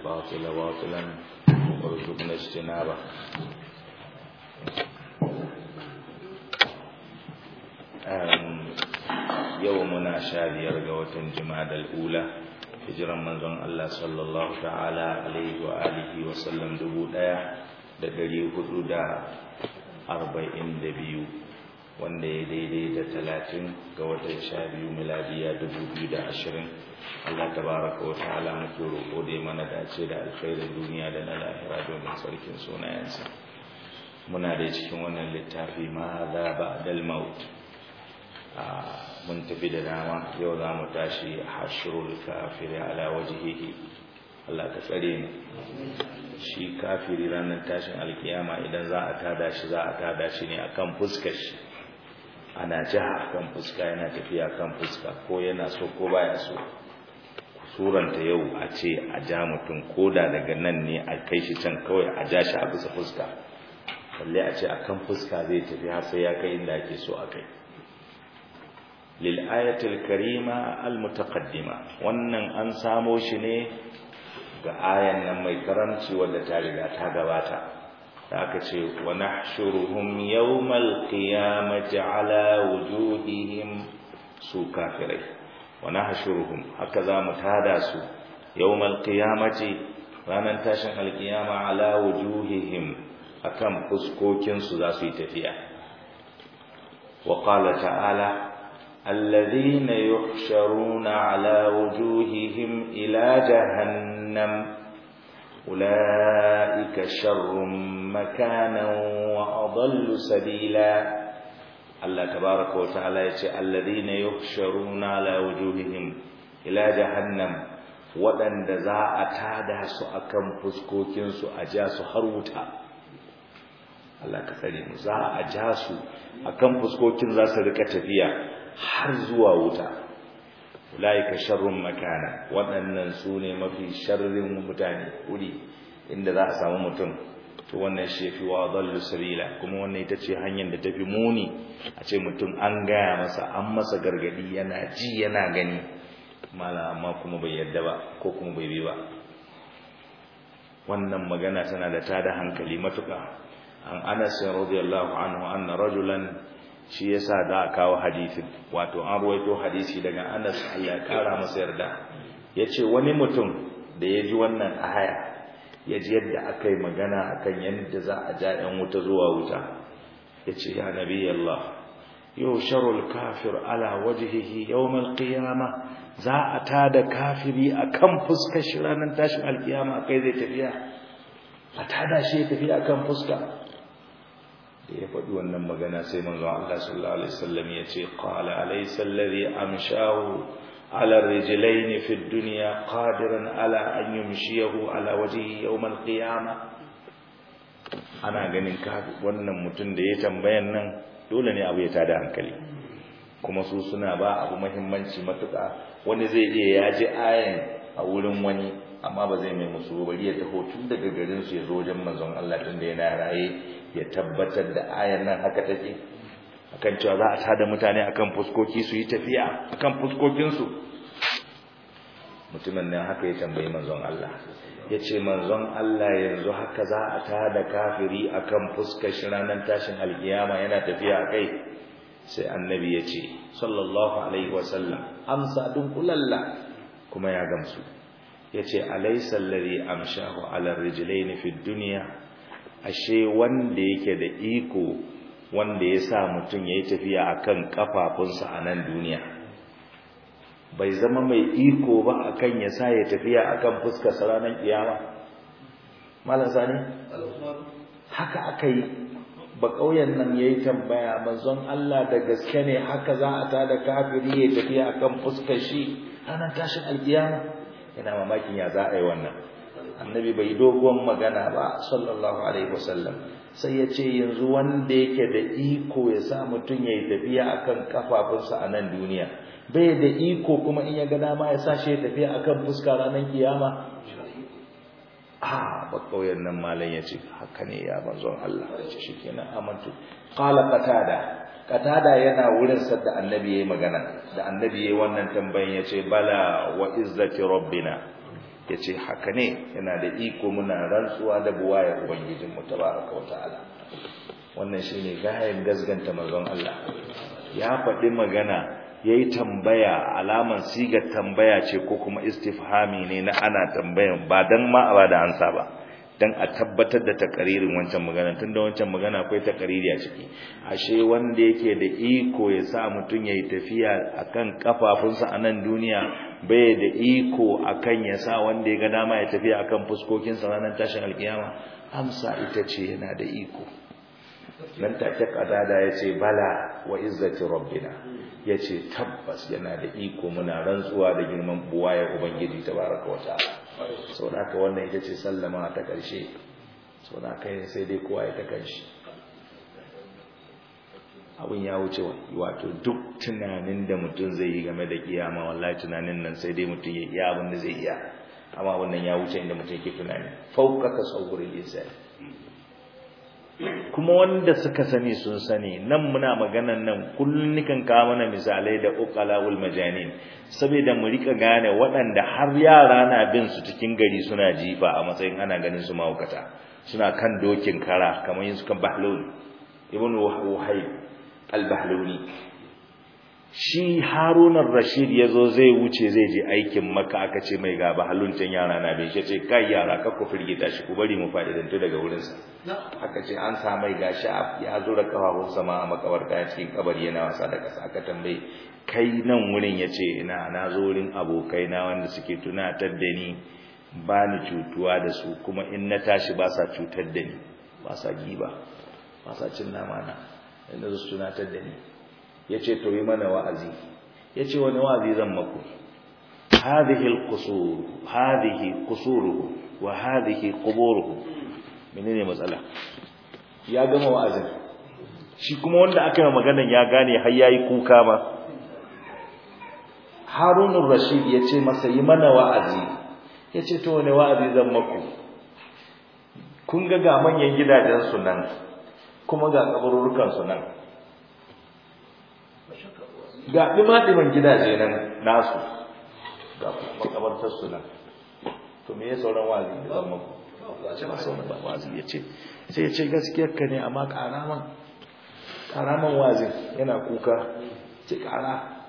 الباطل باطلا وارزقنا اجتنابه yau muna sha biyar ga watan jimadal ula hijiran manzon Allah sallallahu ta'ala alaihi wa alihi wa sallam dubu ɗaya da ɗari hudu da arba'in da biyu wanda ya daidai da talatin ga watan sha biyu miladiya dubu biyu da ashirin Allah tabaraka wa ta'ala muke roƙo da mana dace da alkhairin duniya da na lahira domin sarkin sunayensa muna da cikin wannan littafi ma za ba dal maut mun tafi da dama yau za mu tashi hashirul kafiri ala wajihihi Allah ka tsare mu shi kafiri ranar tashin alkiyama idan za a tada shi za a tada shi ne akan fuskar shi ana jiha akan fuska yana tafiya kan fuska ko yana so ko baya so suranta yau a ce a ja mutum koda daga nan ne a kai shi can kawai a ja shi a bisa fuska balle a ce akan fuska zai tafi har sai ya kai inda ake so a kai lil'ayatul karima almutaqaddima wannan an samo shi ne ga ayan nan mai karamci wadda ta riga ta gabata da aka ce wa nahshuruhum yawmal qiyamati ala wujuhihim su kafirai wa nahshuruhum haka za mu tada su yawmal qiyamati ranar tashin alkiyama ala wujuhihim akan fuskokin su za su yi tafiya wa qala ta'ala الذين يحشرون على وجوههم إلى جهنم أولئك شر مكانا وأضل سبيلا الله تبارك وتعالى يقول الذين يحشرون على وجوههم إلى جهنم waɗanda za a tada su akan fuskokinsu a ja su har wuta Allah ka tsare mu za a ja su akan fuskokin za su rika tafiya har zuwa wuta ulaika sharrun makana waɗannan su ne mafi sharrin mutane wuri inda za a samu mutum to wannan shi yafi wa dallu sabila kuma wannan ita ce hanyar da tafi muni a ce mutum an gaya masa an masa gargadi yana ji yana gani mala amma kuma bai yadda ba ko kuma bai bi ba wannan magana tana da tada hankali matuƙa an anas radiyallahu anhu anna rajulan shi yasa da kawo hadisin wato an ruwaito hadisi daga Anas Allah ya kara masa yarda yace wani mutum da ya ji wannan aya ya ji yadda aka yi magana akan yadda za a ja ɗan wuta zuwa wuta yace ya nabi Allah yusharul kafir ala wajhihi yawm alqiyama za a tada kafiri akan fuskar shi ranar tashin alkiyama kai zai tafiya a tada shi ya tafi akan fuska da ya faɗi wannan magana sai manzo Allah sallallahu alaihi wasallam ya ce qala alaysa alladhi amshahu ala rijlayn fi ad-dunya qadiran ala an yumshiyahu ala wajhihi yawm al-qiyamah ana ganin ka wannan mutum da ya tambayan nan dole ne abu ya tada hankali kuma su suna ba abu muhimmanci matuƙa wani zai iya ya ji ayan a wurin wani amma ba zai mai musu bari ya taho tun daga garin su ya zo wajen manzon Allah tun da yana raye ya tabbatar da ayan nan haka take akan cewa za a tada mutane akan fuskoki su yi tafiya akan fuskokin su mutumin nan haka ya tambayi manzon Allah yace manzon Allah yanzu haka za a tada kafiri akan fuskar shi ranar tashin alkiyama yana tafiya kai sai annabi yace sallallahu alaihi wasallam amsa dunkulalla kuma ya gamsu yace alaysa alladhi amshahu ala rijlayn fi dunya ashe wanda yake da iko wanda ya sa mutum ya yi tafiya a kan ƙafafunsa a nan duniya bai zama mai iko ba a kan ya sa ya tafiya a kan fuskarsa ranar ƙiyama malar sani haka aka yi ba ƙauyen nan ya yi tambaya manzon Allah da gaske ne haka za a tada kafiri ya tafiya a kan fuskar shi ranar tashin alƙiyama yana mamakin ya za a yi wannan annabi bai dogon magana ba sallallahu alaihi wasallam sai ya ce yanzu wanda yake da iko ya sa mutum ya yi tafiya akan kafafunsa a nan duniya bai da iko kuma in ya ga dama ya sa shi ya tafiya akan fuska ranar kiyama a ba kauyen nan malam ya ce haka ne ya manzon Allah ya ce shi kenan amantu qala qatada qatada yana wurin sadda annabi yayi magana da annabi yayi wannan tambayan yace bala wa izzati rabbina yace haka ne yana da iko muna rantsuwa da buwaya ubangijin mu tabaraka wa ta'ala wannan shine gayan gazganta manzon Allah ya faɗi magana yayi tambaya alaman sigar tambaya ce ko kuma istifhami ne na ana tambayan ba dan ma a bada ansa ba dan a tabbatar da takaririn wancan magana tunda wancan magana akwai takariri a ciki ashe wanda yake da iko ya sa mutun yayi tafiya akan kafafunsa a nan duniya bai da iko akan ya sa wanda ya ga dama ya tafiya akan fuskokinsa ranar tashin alkiyama amsa ita ce yana da iko nan take kadada yace bala wa izzati rabbina yace tabbas yana da iko muna rantsuwa da girman buwaye ubangiji tabaraka wa ta'ala saboda haka wannan ita ce sallama ta karshe saboda haka sai dai kowa ya ta kanshi abin ya wuce wato duk tunanin da mutum zai yi game da kiyama wallahi tunanin nan sai dai mutum ya iya abin da zai iya amma wannan ya wuce inda mutum yake tunani fauka tasawwurul insan kuma wanda suka sani sun sani nan muna maganan nan kullun nikan kawo mana misalai da uqalaul majanin saboda mu rika gane waɗanda har yara na bin su cikin gari suna jifa a matsayin ana ganin su mahaukata suna kan dokin kara kamar yin su kan bahlul ibn wahayb al-bahluni shi harunan rashid ya zo zai wuce zai je aikin maka aka ce mai ga bahaluncin yara na bai ce kai yara ka ku firgita shi ku bari mu fa'idantu daga wurinsa aka ce an sa mai gashi ya zo da kafafun sama a makabarta ya cikin kabari yana wasa da kasa aka tambaye kai nan wurin ya ce ina na zo wurin abokai na wanda suke tunatar da ni ba ni cutuwa da su kuma in na tashi ba sa cutar da ni ba sa giba ba sa cin nama na inda su tunatar da ni ya ce to yi mana wa'azi ya ce wani wa'azi zan maku hadhihi al-qusur hadhihi qusuruhu wa hadhihi quburuhu menene matsala ya gama wa'azin shi kuma wanda aka yi maganan ya gane har yayi kuka ma Harun rashid ya ce masa yi mana wa'azi ya ce to wani wa'azi zan maku kun ga ga manyan gidajen su nan kuma ga kabururukan su nan ga ɗima-ɗiman gidaje nan nasu ga makabartar su nan to me ya sauran wazi da zan maku ce ba sauran ba wazi ya ce sai ya ce gaskiyar ka ne amma ƙaraman ƙaraman wazin yana kuka ce ƙara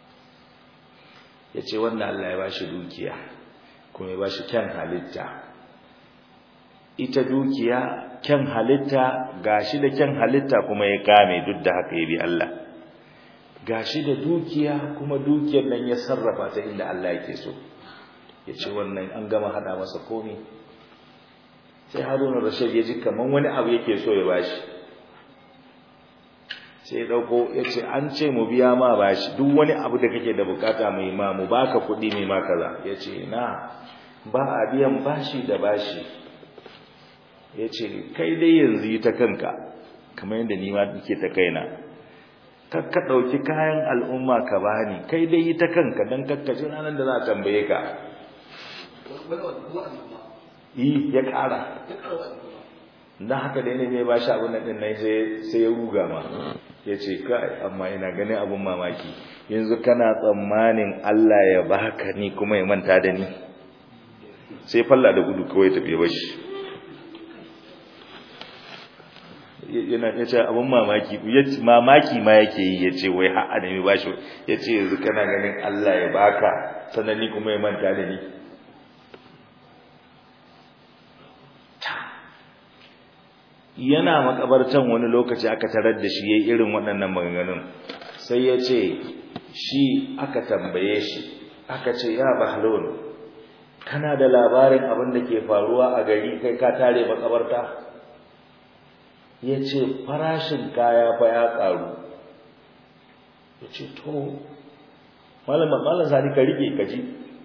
ya ce wanda Allah ya bashi dukiya kuma ya bashi kyan halitta ita dukiya kyan halitta gashi da kyan halitta kuma ya kame duk da haka ya bi Allah gashi da dukiya kuma dukiyar nan ya sarrafa ta inda Allah yake so yace wannan an gama hada masa komai sai Haruna Rashid ya ji kaman wani abu yake so ya bashi sai ya dauko yace an ce mu biya ma bashi duk wani abu da kake da bukata mai ma mu baka kuɗi mai ma kaza yace na ba a biyan bashi da bashi yace kai dai yanzu yi ta kanka kamar yadda ni ma nake ta kaina kakka ɗauki kayan al'umma ka bani kai dai yi ta kanka don kakkaci ranar da za a tambaye ka yi ya ƙara don haka dai ne mai ba shi abin nan nan sai ya ruga ma ya ce kai amma ina ganin abin mamaki yanzu kana tsammanin Allah ya baka ni kuma ya manta da ni sai falla da gudu kawai tafiye bashi yana ya ce abin mamaki mamaki ma yake yi ya ce wai ha'a da mai bashi ya ce yanzu kana ganin Allah ya baka sannan ni kuma ya manta da ni yana makabartan wani lokaci aka tarar da shi yayi irin waɗannan maganganun sai ya ce shi aka tambaye shi aka ce ya bahlon kana da labarin abin da ke faruwa a gari kai ka tare makabarta ya ce farashin kaya fa ya ƙaru ya ce to malam sani ka rike ka ji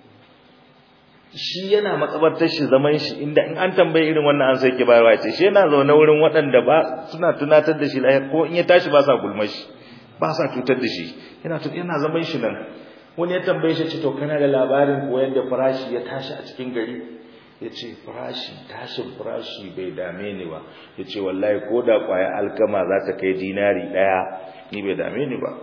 shi yana makabartar shi zaman shi inda in an tambaye irin wannan an sai ke bayarwa ce shi yana zaune wurin waɗanda ba suna tunatar da shi lahir ko in ya tashi ba sa gulma shi ba sa cutar da shi yana yana zaman shi nan wani ya tambaye shi ce to kana da labarin ko yadda farashi ya tashi a cikin gari ya ce farashi tashin farashi bai dame ni ba ya ce wallahi ko da kwaya alkama za ta kai dinari ɗaya ni bai dame ni ba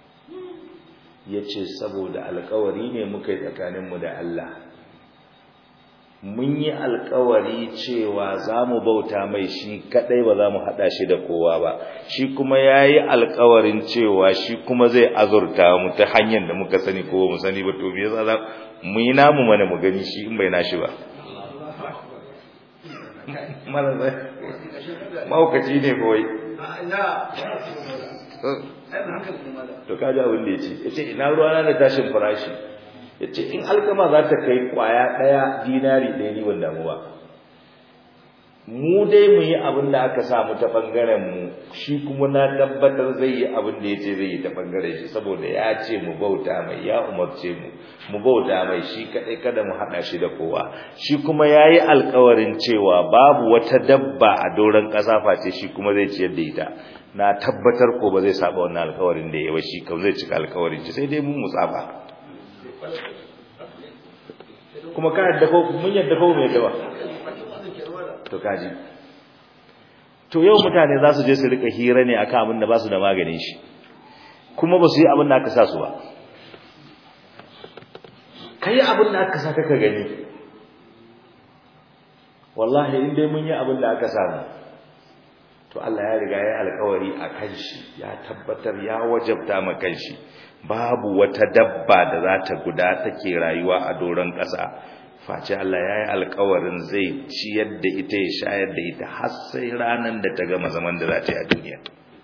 ya ce saboda alkawari ne muka yi tsakaninmu da Allah mun yi alkawari cewa za mu bauta mai shi kadai ba za mu haɗa shi da kowa ba shi kuma ya yi alkawarin cewa shi kuma zai azurta mu ta hanyar da muka sani ko mu sani ba to me yasa za mu yi namu mana mu gani shi in bai nashi ba maukaci ne kawai to kaji abin da ya ce ya ce ina ruwana da tashin farashi ya ce in alkama za ta kai kwaya ɗaya dinari ɗaya ni ban damu ba mu dai mu yi abin da aka samu ta ɓangaren mu shi kuma na tabbatar zai yi abin da ya ce zai yi ta ɓangaren shi saboda ya ce mu bauta mai ya umarce mu mu bauta mai shi kaɗai kada mu haɗa shi da kowa shi kuma ya yi alkawarin cewa babu wata dabba a doron ƙasa face shi kuma zai ciyar da ita na tabbatar ko ba zai saba wannan alkawarin da ya ba shi kawai zai cika alkawarin shi sai dai mun musaba kuma ka yadda ko mun yadda ko mai yadda ba to kaji to yau mutane za su je su rika hira ne akan abin da ba su da maganin shi kuma ba su yi abin da aka sa su ba kai abin da aka sa ka gani wallahi in dai mun yi abin da aka samu to Allah ya riga ya alkawari a kan shi ya tabbatar ya wajabta ma kan shi babu wata dabba da za ta guda take rayuwa a doron ƙasa face Allah ya yi alkawarin zai ciyar da ita ya shayar da ita har sai ranar da ta gama zaman da za ta yi a duniya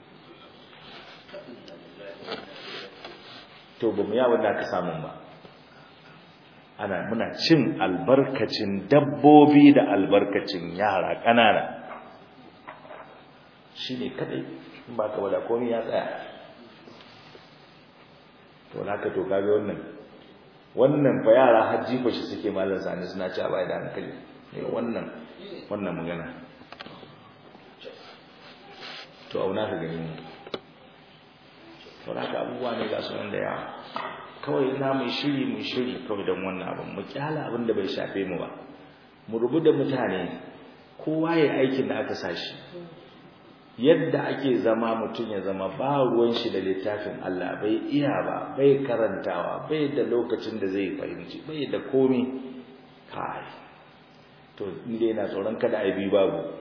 to ba mu yawon da aka samun ba ana muna cin albarkacin dabbobi da albarkacin yara ƙanana shi ne kadai in ba ka wada komi ya tsaya to naka to kaga wannan wannan fa yara hajji ba shi suke malar sani suna ci a baya da hankali ne wannan wannan magana to auna ka gani mu to naka abubuwa ne ga sunan da yawa kawai na mai shiri mai shiri kawai don wannan abin mu kyala abin da bai shafe mu ba mu rubu da mutane kowa ya aikin da aka sashi yadda ake zama mutum ya zama ba ruwan shi da littafin Allah bai iya ba bai karantawa bai da lokacin da zai fahimci bai da komi kai to inda yana tsoron kada a bi babu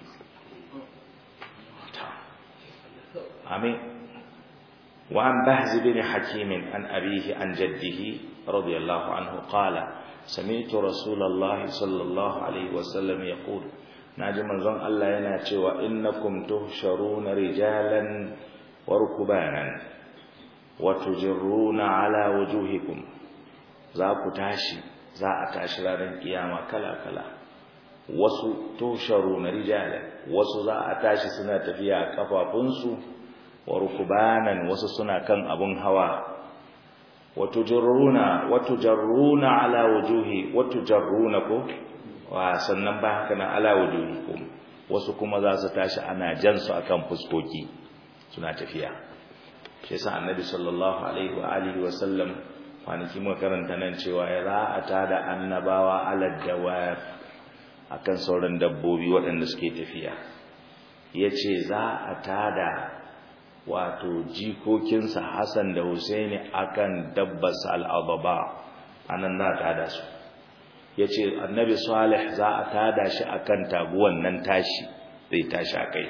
amin wa an bahz bin hakim an abihi an jaddihi radiyallahu anhu qala سمعت رسول الله صلى الله عليه وسلم يقول naji manzon Allah yana cewa innakum tuhsharuna rijalan wa rukbanan wa tujruna ala wujuhikum za ku tashi za a tashi ranar kiyama kala kala wasu tuhsharuna rijalan wasu za a tashi suna tafiya a kafafunsu wa rukbanan wasu suna kan abun hawa wa tujruna wa tujruna ala wujuhi wa tujruna ko wa sannan ba haka nan ala wujuhikum wasu kuma za su tashi ana jan su akan fuskoki suna tafiya shi yasa annabi sallallahu alaihi wa alihi wa sallam kwanaki muka karanta nan cewa ya za a tada annabawa ala dawab akan sauran dabbobi waɗanda suke tafiya yace za a tada wato jikokinsa Hassan da Husaini akan dabbarsa al-adaba anan na tada su ya ce annabi salih za a tada shi a kan taguwan nan tashi zai tashi a kai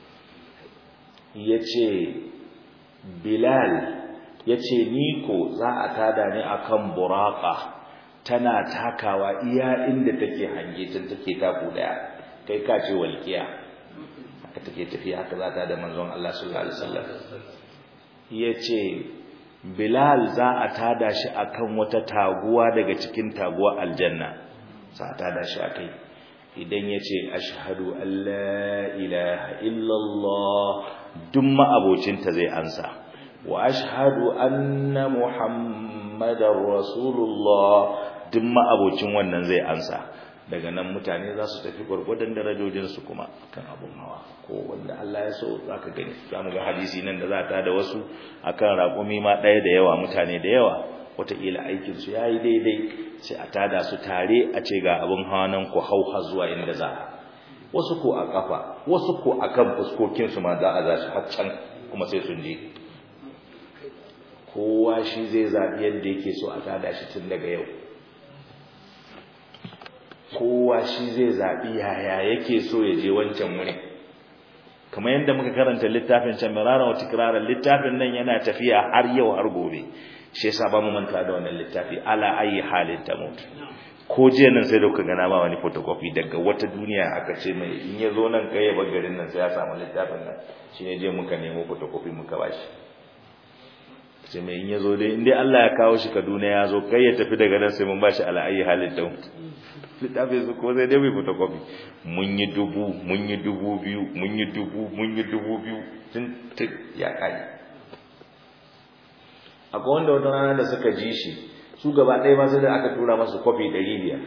ya ce bilal ya ce niko za a tada ne a kan buraka tana takawa iya inda take hange can take taku daya kai ka ce walƙiya haka take tafiya haka za ta da manzon Allah sallallahu alaihi wasallam ya ce Bilal za a tada shi akan wata taguwa daga cikin taguwa aljanna za a tada shi akai idan yace ashhadu an la ilaha illallah duk ma'abocinta zai ansa wa ashhadu anna muhammadar rasulullah duk ma'abocin wannan zai ansa daga nan mutane za su tafi gwargwadon darajojinsu kuma kan abun hawa ko wanda Allah ya so za ka gani za mu ga hadisi nan da za ta da wasu akan raƙumi ma ɗaya da yawa mutane da yawa wataƙila aikinsu ya yi daidai sai a tada su tare a ce ga abin hawa nan ku hau har zuwa inda za wasu ko a ƙafa wasu ko a kan fuskokinsu ma za a za su har can kuma sai sun je kowa shi zai zaɓi yadda yake so a tada shi tun daga yau kowa shi zai zaɓi yaya yake so ya je wancan wuri kamar yadda muka karanta littafin can mirara wa tikrarar littafin nan yana tafiya har yau har gobe shi yasa ba mu manta da wannan littafi ala ayi halin ta mutu ko jiya nan sai da kuka gana ba wani photocopy daga wata duniya aka ce mai in ya zo nan kai ya bar garin nan sai ya samu littafin nan shi ne je muka nemo photocopy muka bashi sai mai in ya zo dai in dai Allah ya kawo shi Kaduna ya zo kai ya tafi daga nan sai mun bashi ala ayi halin ta mutu littafin su ko sai dai mai photocopy mun yi dubu mun yi dubu biyu mun yi dubu mun yi dubu biyu tun tun ya kai akwai wanda wata rana da suka ji shi su gaba ɗaya ma sai da aka tura masu kwafi ɗari biyar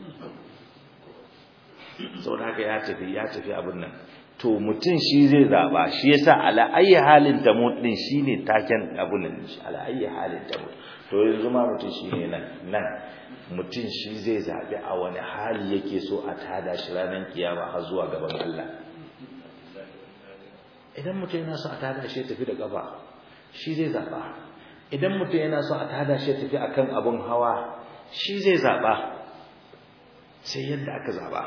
sau da haka ya tafi ya tafi abin nan to mutum shi zai zaɓa shi yasa ala ayi halin tamut ɗin shi ne taken abin nan shi ala ayi halin tamut to yanzu ma mutum shi ne nan nan mutum shi zai zaɓi a wani hali yake so a tada shi ranar kiyama har zuwa gaban Allah idan mutum yana so a tada shi ya tafi da ƙafa shi zai zaɓa idan mutum yana so a tada shi ya tafi akan abun hawa shi zai zaɓa sai yadda aka zaɓa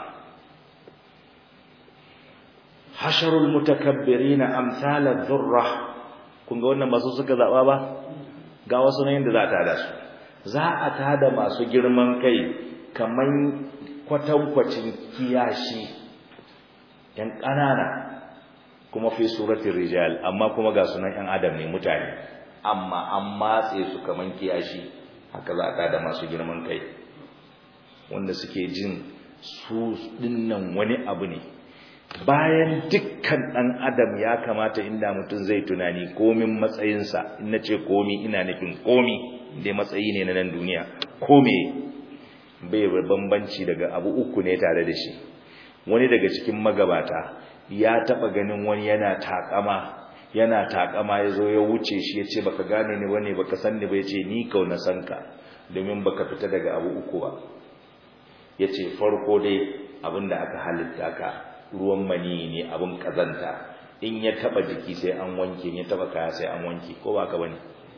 hasharul mutakabbirina amsalar zurra kun ga wannan masu suka zaɓa ba ga wasu na yadda za a tada su za a tada masu girman kai kamar kwatankwacin kiyashi ‘yan ƙanana kuma fi suratun rijal amma kuma ga sunan ‘yan adam ne mutane amma an matse su kamar kiyashi haka za a tada masu girman kai wanda suke jin su dinnan wani abu ne bayan dukkan ɗan adam ya kamata inda mutum zai tunani komin matsayinsa in na ce komi ina nufin komi dai matsayi ne na nan duniya kome bai bambanci daga abu uku ne tare da shi wani daga cikin magabata ya taba ganin wani yana takama yana takama ya zo ya wuce shi ya ce baka gane ni bane baka san ni ba ya ce ni kau na san ka domin baka fita daga abu uku ba ya ce farko dai abin da aka halitta ka ruwan mani ne abin kazanta in ya taba jiki sai an wanke in ya taba kaya sai an wanke ko ba ka bane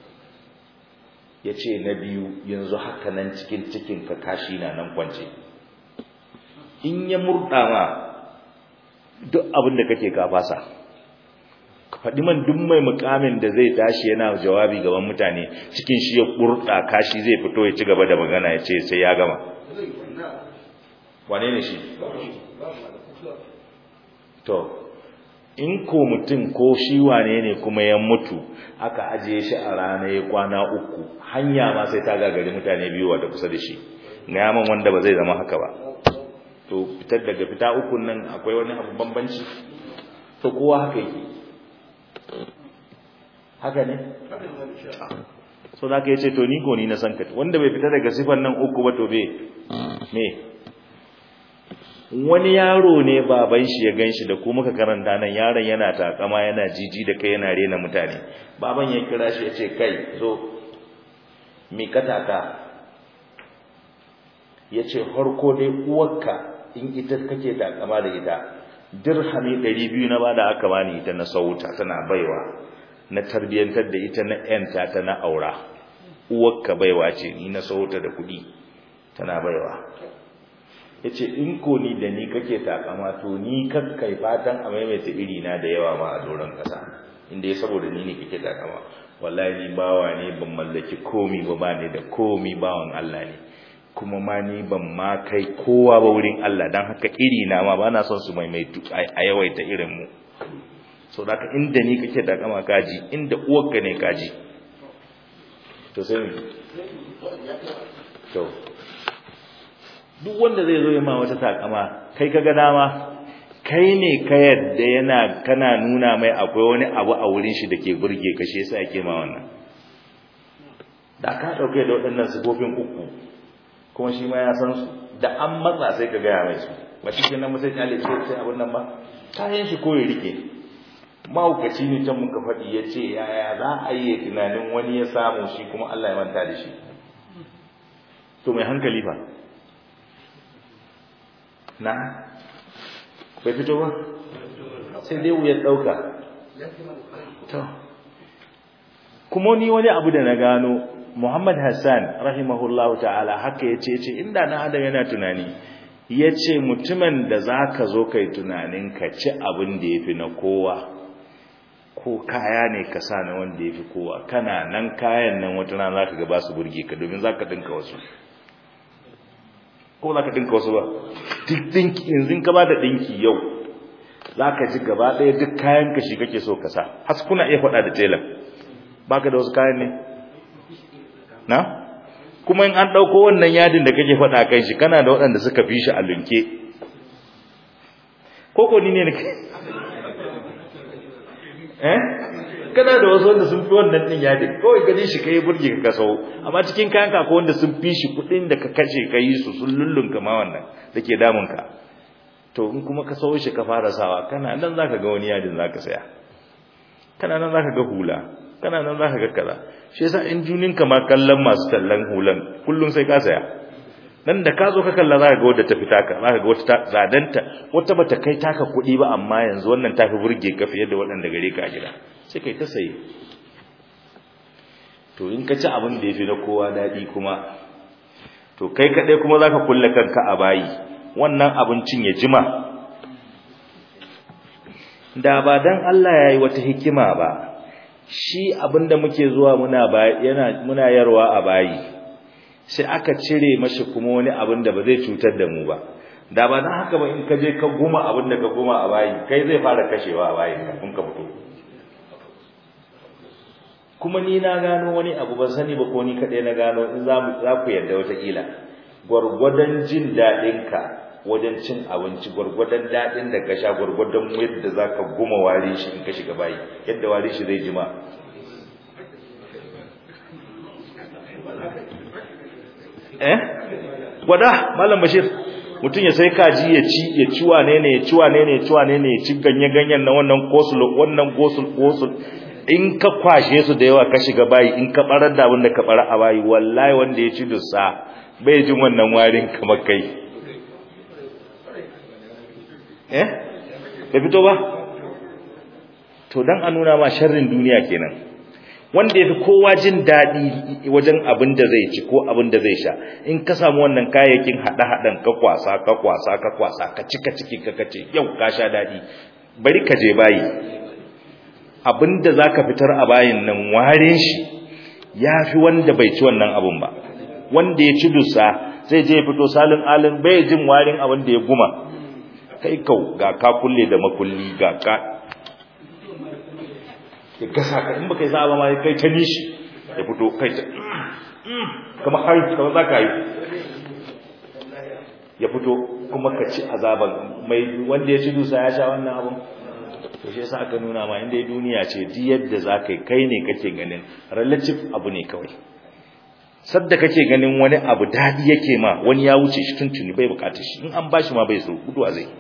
ya ce na biyu yanzu haka nan cikin cikin ka kashi na nan kwance in ya murɗa ma duk abin da kake ka fasa ka faɗi man duk mai mukamin da zai tashi yana jawabi gaban mutane cikin shi ya kurɗa kashi zai fito ya ci gaba da magana ya ce sai ya gama wane ne shi to in ko mutum ko shi wane ne kuma ya mutu aka ajiye shi a rana ya kwana uku hanya ma sai ta gagari mutane biyu wata kusa da shi na yaman wanda ba zai zama haka ba to fitar daga fita ukun nan akwai wani abu bambanci to kowa haka yake haka ne so da ka yace to ni ko ni na san ka wanda bai fita daga sifan nan uku ba to be me wani yaro ne baban shi ya ganshi da kuma ka karanta nan yaron yana takama yana jiji da kai yana rena mutane baban ya kira shi ya ce kai zo mi ka taka ya ce harko dai uwarka in ita kake takama da ita dirhami ɗari biyu na bada aka bani ita na sauta tana baiwa na tarbiyyantar da ita na yanta ta na aura uwarka baiwa ce ni na sauta da kuɗi tana baiwa ya ce in ko ni da ni kake takama to ni kakkai fatan a maimaita iri na da yawa ma a doron kasa inda ya saboda ni ne kake takama wallahi ni bawa ne ban mallaki komi ba ba ne da komi bawan Allah ne kuma ma ni ban ma kai kowa ba wurin Allah dan haka iri na ma bana son su maimaitu a yawaita irin mu so da inda ni kake takama kaji inda uwarka ne kaji to sai to duk wanda zai zo ya ma wata takama kai kaga dama kai ne ka yadda yana kana nuna mai akwai wani abu a wurin shi dake burge ka shi yasa yake ma wannan da ka dauke da waɗannan sifofin uku kuma shi ma ya san su da an matsa sai ka gaya mai su ba shi kenan mutum ya lece sai abin nan ba kayan shi ko ya rike mahaukaci ne can muka faɗi ya ce yaya za a yi tunanin wani ya samu shi kuma Allah ya manta da shi to mai hankali fa na bai fito ba sai dai wuyar ɗauka to kuma ni wani abu da na gano Muhammad Hassan rahimahullahu ta'ala haka ya ce ce inda na adam yana tunani ya ce mutumin da za ka zo kai tunanin ka ci abin da ya fi na kowa ko kaya ne ka sa na wanda ya fi kowa kana nan kayan nan wata rana za ka gaba su burge ka domin za ka ɗinka wasu ko za ka ɗinka wasu ba duk ɗinki yanzu ka ba da ɗinki yau za ka ji gaba ɗaya duk kayan ka shi kake so ka sa has kuna iya faɗa da telan ba ka da wasu kayan ne na kuma in an ɗauko wannan yadin da kake faɗa kan shi kana da waɗanda suka fi shi a lunke koko ni ne eh kana da wasu wanda sun fi wannan ɗin yadin kawai gani shi kai burge ka kasau amma cikin kayan ka ko wanda sun fi shi kuɗin da ka kashe ka yi su sun lullunka ma wannan da ke damun ka to in kuma ka sau shi ka fara sawa kana nan zaka ga wani yadin zaka saya kana nan zaka ga hula kana nan zaka ga kaza shi yasa in junin ka ma kallon masu tallan hulan kullum sai ka saya nan da ka zo ka kalla zaka ga wadda ta fita ka zaka ga wata zadanta wata bata kai taka kuɗi ba amma yanzu wannan tafi burge ka fiye da waɗanda gare ka a gida sai kai ta saye to in ka ci abin da yafi na kowa daɗi kuma to kai kaɗai kuma zaka kulle kanka a bayi wannan abincin ya jima da ba dan Allah yayi wata hikima ba shi abinda muke zuwa muna yana muna yarwa a bayi sai aka cire mashi kuma wani abin da ba zai cutar da mu ba da ba dan haka ba in ka je ka guma abin da ka guma a bayi kai zai fara kashewa a bayi kafin ka fito kuma ni na gano wani abu ban sani ba ko ni kaɗai na gano in za ku yarda wataƙila gwargwadon jin daɗinka wajen cin abinci gwargwadon daɗin da ka sha gwargwadon yadda za ka guma wari shi in ka shiga bayi yadda wari shi zai jima eh gwada malam bashir mutum ya sai kaji ya ci ya ci wane ne ya ci wane ne ya ci wane ne ya ci ganye ganyen na wannan kosul wannan gosul gosul in ka kwashe su da yawa ka shiga bayi in ka barar da abin da ka bara a bayi wallahi wanda ya ci dussa bai jin wannan warin kamar kai eh da fito ba to dan a nuna ma sharrin duniya kenan wanda yafi kowa jin dadi wajen abin da zai ci ko abin da zai sha in ka samu wannan kayayyakin hada hadan ka kwasa ka kwasa ka kwasa ka cika ciki ka kace yau ka sha dadi bari ka je bayi abinda zaka fitar a bayin nan warin shi yafi wanda bai ci wannan abun ba wanda ya ci dusa zai je ya fito salin alin bai jin warin abin da ya guma kai kau ga ka kulle da makulli ga ka ya gasa ka in baka yi sa'a ba ma kai ta nishi ya fito kai ta kama hari kama za ka yi ya fito kuma ka ci azaban mai wanda ya ci dusa ya sha wannan abin to shi yasa aka nuna ma inda duniya ce duk yadda za ka yi kai ne kake ganin relative abu ne kawai sadda kake ganin wani abu daɗi yake ma wani ya wuce shi tuntuni bai bukatar shi in an bashi ma bai so guduwa zai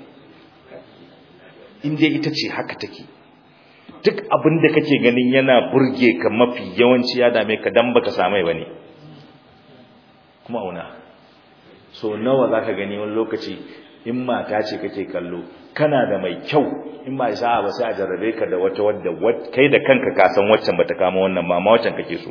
in dai ita ce haka take duk abin da kake ganin yana burge ka mafi yawanci ya dame ka dan baka samai bane kuma auna so nawa zaka gani wani lokaci in mata ce kake kallo kana da mai kyau in ba isa ba sai a jarrabe ka da wata wadda kai da kanka ka san waccan bata kama wannan ba amma waccan kake so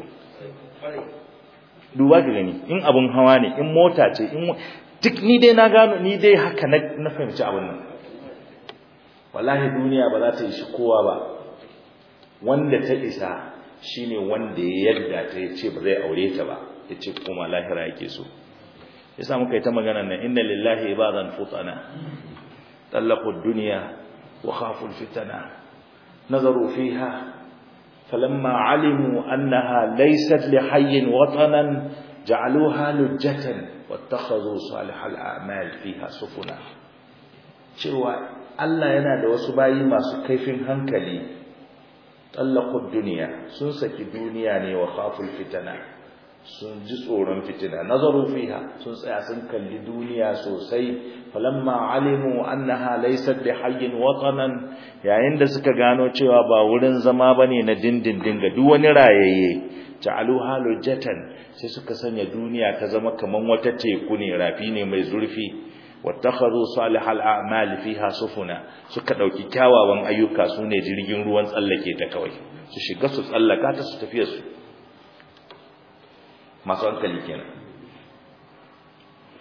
duba ka gani in abun hawa ne in mota ce in duk ni dai na gano ni dai haka na fahimci abin nan wallahi duniya ba za ta yi shi kowa ba wanda ta isa shine wanda ya yarda ta yace ba zai aure ta ba yace kuma lahira yake so yasa muka yi ta magana nan inna lillahi ibadan futana talaqu ad-dunya wa khafu al-fitana nazaru fiha فلما علموا أنها ليست لحي وطنا جعلوها لجة واتخذوا صالح الأعمال فيها سفنا cewa Allah yana da wasu bayi masu kaifin hankali tallaqud duniya sun saki duniya ne wa khaful fitana sun ji tsoron fitina nazaru fiha sun tsaya sun kalli duniya sosai falamma alimu annaha laysat bihayyin watanan yayin da suka gano cewa ba wurin zama bane na dindindin ga duk wani rayayye ja'aluha lujatan sai suka sanya duniya ta zama kaman wata teku ne rafi ne mai zurfi wattakhadhu salihal a'mal fiha sufuna suka dauki kyawawan ayyuka sune jirgin ruwan tsallake ta kawai su shiga su tsallaka ta su tafiya su masu hankali kenan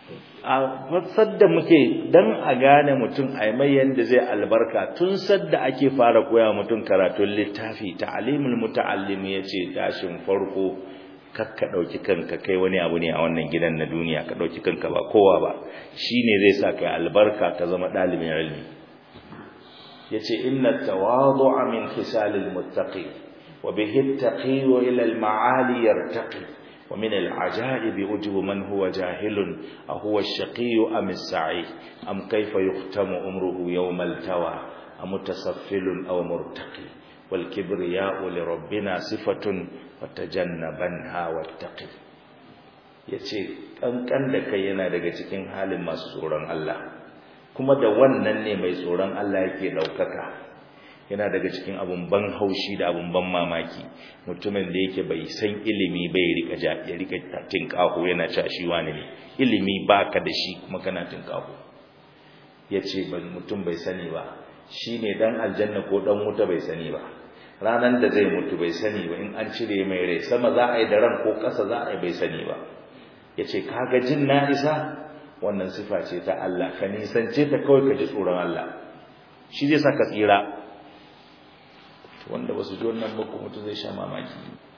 a sadda muke dan a gane mutum a mai yanda zai albarka tun sadda ake fara koya mutum karatun littafi ta'alimul muta'allim yace tashin farko kakka dauki kanka kai wani abu ne a wannan gidan na duniya ka dauki kanka ba kowa ba shine zai sa kai albarka ka zama dalibin ilmi yace inna tawadu'a min khisalil muttaqi wa bihi at-taqi ila al-ma'ali yartaqi ومن العجائب وجه من هو جاهل أهو الشقي أم السعي أم كيف يختم أمره يوم التوى أم متسفل أو مرتقي والكبرياء لربنا صفة وتجنبنها واتقي yace kankan da kai yana daga cikin halin masu tsoron Allah kuma da wannan ne mai tsoron Allah yake daukaka yana daga cikin abun ban haushi da abun ban mamaki mutumin da yake bai san ilimi bai rika ja ya rika tinkaho yana cewa shi wani ne ilimi baka da shi kuma kana tinkaho yace ban mutum bai sani ba shine dan aljanna ko dan wuta bai sani ba ranan da zai mutu bai sani ba in an cire mai rai sama za a yi da ran ko ƙasa za a yi bai sani ba yace kaga jin na isa wannan sifa ce ta Allah ka nisance ta kawai ka ji tsoron Allah shi zai saka tsira wanda ba su ji wannan ba mutum zai sha mamaki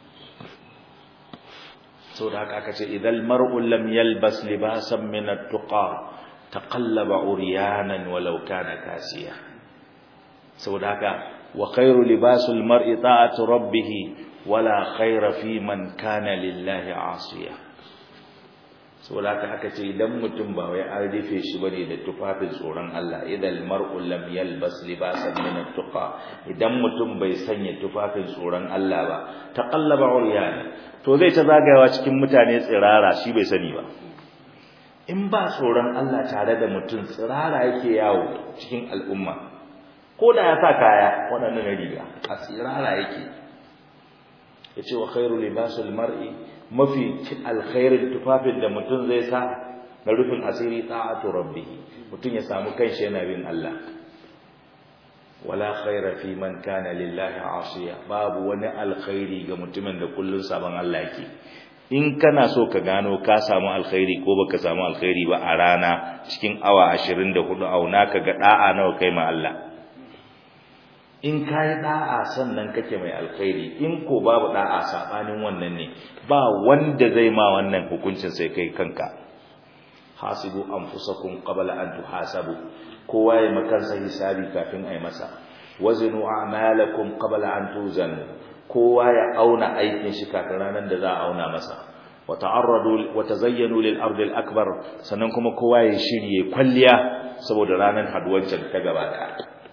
sau da haka aka ce idan mar'un lam yalbas libasan min at-tuqa taqallaba uryanan walau kana kasiya sau da haka wa khairu libasul mar'i ta'atu rabbih wala khaira fi man kana lillahi asiya saboda haka aka ce idan mutum ba wai an rufe shi bane da tufafin tsoron Allah idan mar'u lam yalbas libasan min at-tuqa idan mutum bai sanya tufafin tsoron Allah ba taqallaba uryana to zai ta zagayawa cikin mutane tsirara shi bai sani ba in ba tsoron Allah tare da mutum tsirara yake yawo cikin al'umma ko da ya sa kaya waɗannan riga a tsirara yake yace wa khairu libasul mar'i mafi alkhairin tufafin da mutum zai sa na rufin asiri ta'atu rabbih mutum ya samu kanshi yana bin Allah wala khaira fi man kana lillahi asiya babu wani alkhairi ga mutumin da kullun sabon Allah yake in kana so ka gano ka samu alkhairi ko baka samu alkhairi ba a rana cikin awa 24 auna ka ga da'a nawa kai ma Allah in ka yi da'a sannan kake mai alkhairi in ko babu da'a sabanin wannan ne ba wanda zai ma wannan hukuncin sai kai kanka hasibu anfusakum qabla an tuhasabu kowa ya makansa hisabi kafin ai masa wazinu a'malakum qabla an tuzanu kowa ya auna aikin shi kafin ranar da za a auna masa wa ta'arradu wa tazayyanu lil ardi al akbar sannan kuma kowa ya shirye kwalliya saboda ranar haduwancin ta gaba daya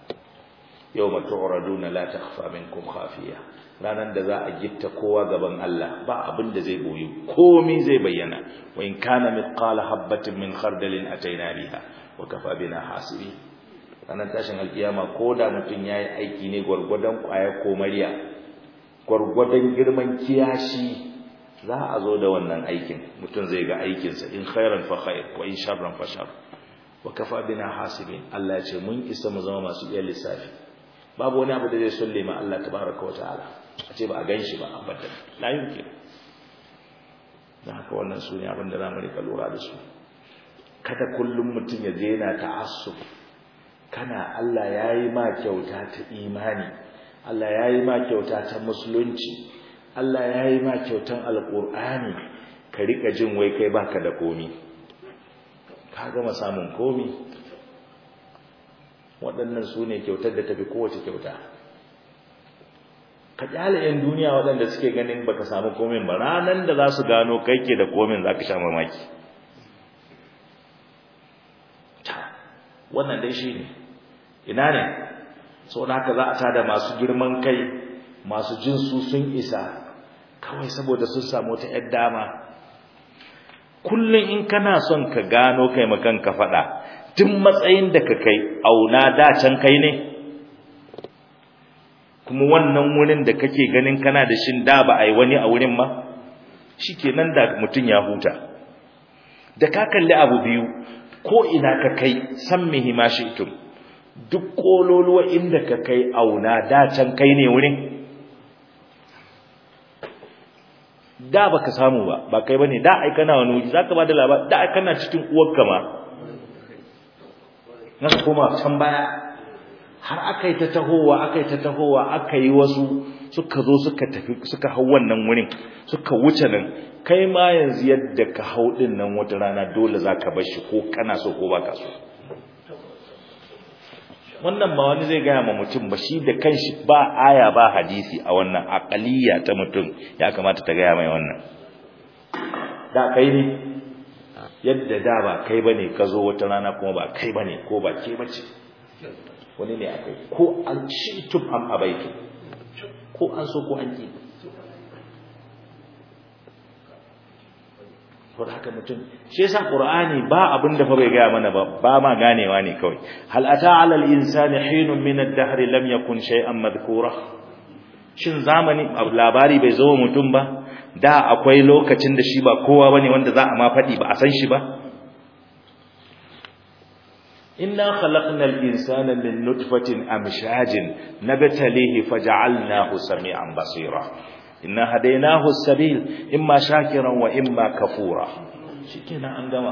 yawma tu'raduna la takhfa minkum khafiya ranan da za a gitta kowa gaban Allah ba abin da zai boye komai zai bayyana wa in kana mithqala habatin min khardalin ataina biha wa kafa bina hasibi ranan tashin alkiyama koda mutun yayi aiki ne gurgudan kwaya ko mariya gurgudan girman kiyashi za a zo da wannan aikin mutun zai ga aikinsa in khairan fa khair wa in sharran fa shar wa kafa bina hasibin Allah ya ce mun isa mu zama masu iya lissafi babu wani abu da zai sulle ma Allah tabaraka wa ta'ala a ce ba a ganshi ba abadan la yumkin dan haka wannan sune abin da zamu rika lura da su kada kullum mutum ya je yana ta'assub kana Allah yayi ma kyauta ta imani Allah yayi ma kyauta ta musulunci Allah yayi ma kyautan alqur'ani ka rika jin wai kai baka da komi ka gama samun komi waɗannan su ne kyautar da tafi kowace kyauta ka kyale 'yan duniya waɗanda suke ganin baka samu komin ba ranar da za su gano kai ke da komin za ka sha mamaki wannan dai shi ne ina ne sau da haka za a tada masu girman kai masu jin su sun isa kawai saboda sun samu ta 'yar dama kullum in kana son ka gano kai makan ka faɗa duk matsayin da ka kai auna da can kai ne kuma wannan wurin da kake ganin kana da shin da ba a yi wani a wurin ma shikenan da mutum ya huta da ka kalli abu biyu ko ina ka kai san mihi ma shi'tum duk kololuwa inda ka kai auna da can kai ne wurin da baka samu ba ba kai bane da ai kana wani wuri zaka bada labari da ai kana cikin uwarka ma naka koma can baya har akai ta tahowa akai ta tahowa akai wasu suka zo suka tafi suka hau wannan wurin suka wuce nan kai ma yanzu yadda ka hau din nan wata rana dole zaka bar shi ko kana so ko baka so wannan ba wani zai gaya ma mutum ba shi da kanshi ba aya ba hadisi a wannan aqaliya ta mutum ya kamata ta gaya mai wannan da kai ne yadda da ba kai bane ka zo wata rana kuma ba kai bane ko ba ke bace wani ne akai ko an ci tub am abaitu ko an so ko an ki saboda haka mutum shi yasa qur'ani ba abin da fa bai gaya mana ba ba ma ganewa ne kawai hal ata ala al insani hinun min ad-dahr lam yakun shay'an madhkura shin zamani labari bai zo mutum ba da akwai lokacin da shi ba kowa bane wanda za a ma fadi ba a san shi ba inna khalaqna al insana min nutfatin amshajin nabtalihi faj'alnahu sami'an basira inna hadainahu as-sabil imma shakiran wa imma kafura shikenan an gama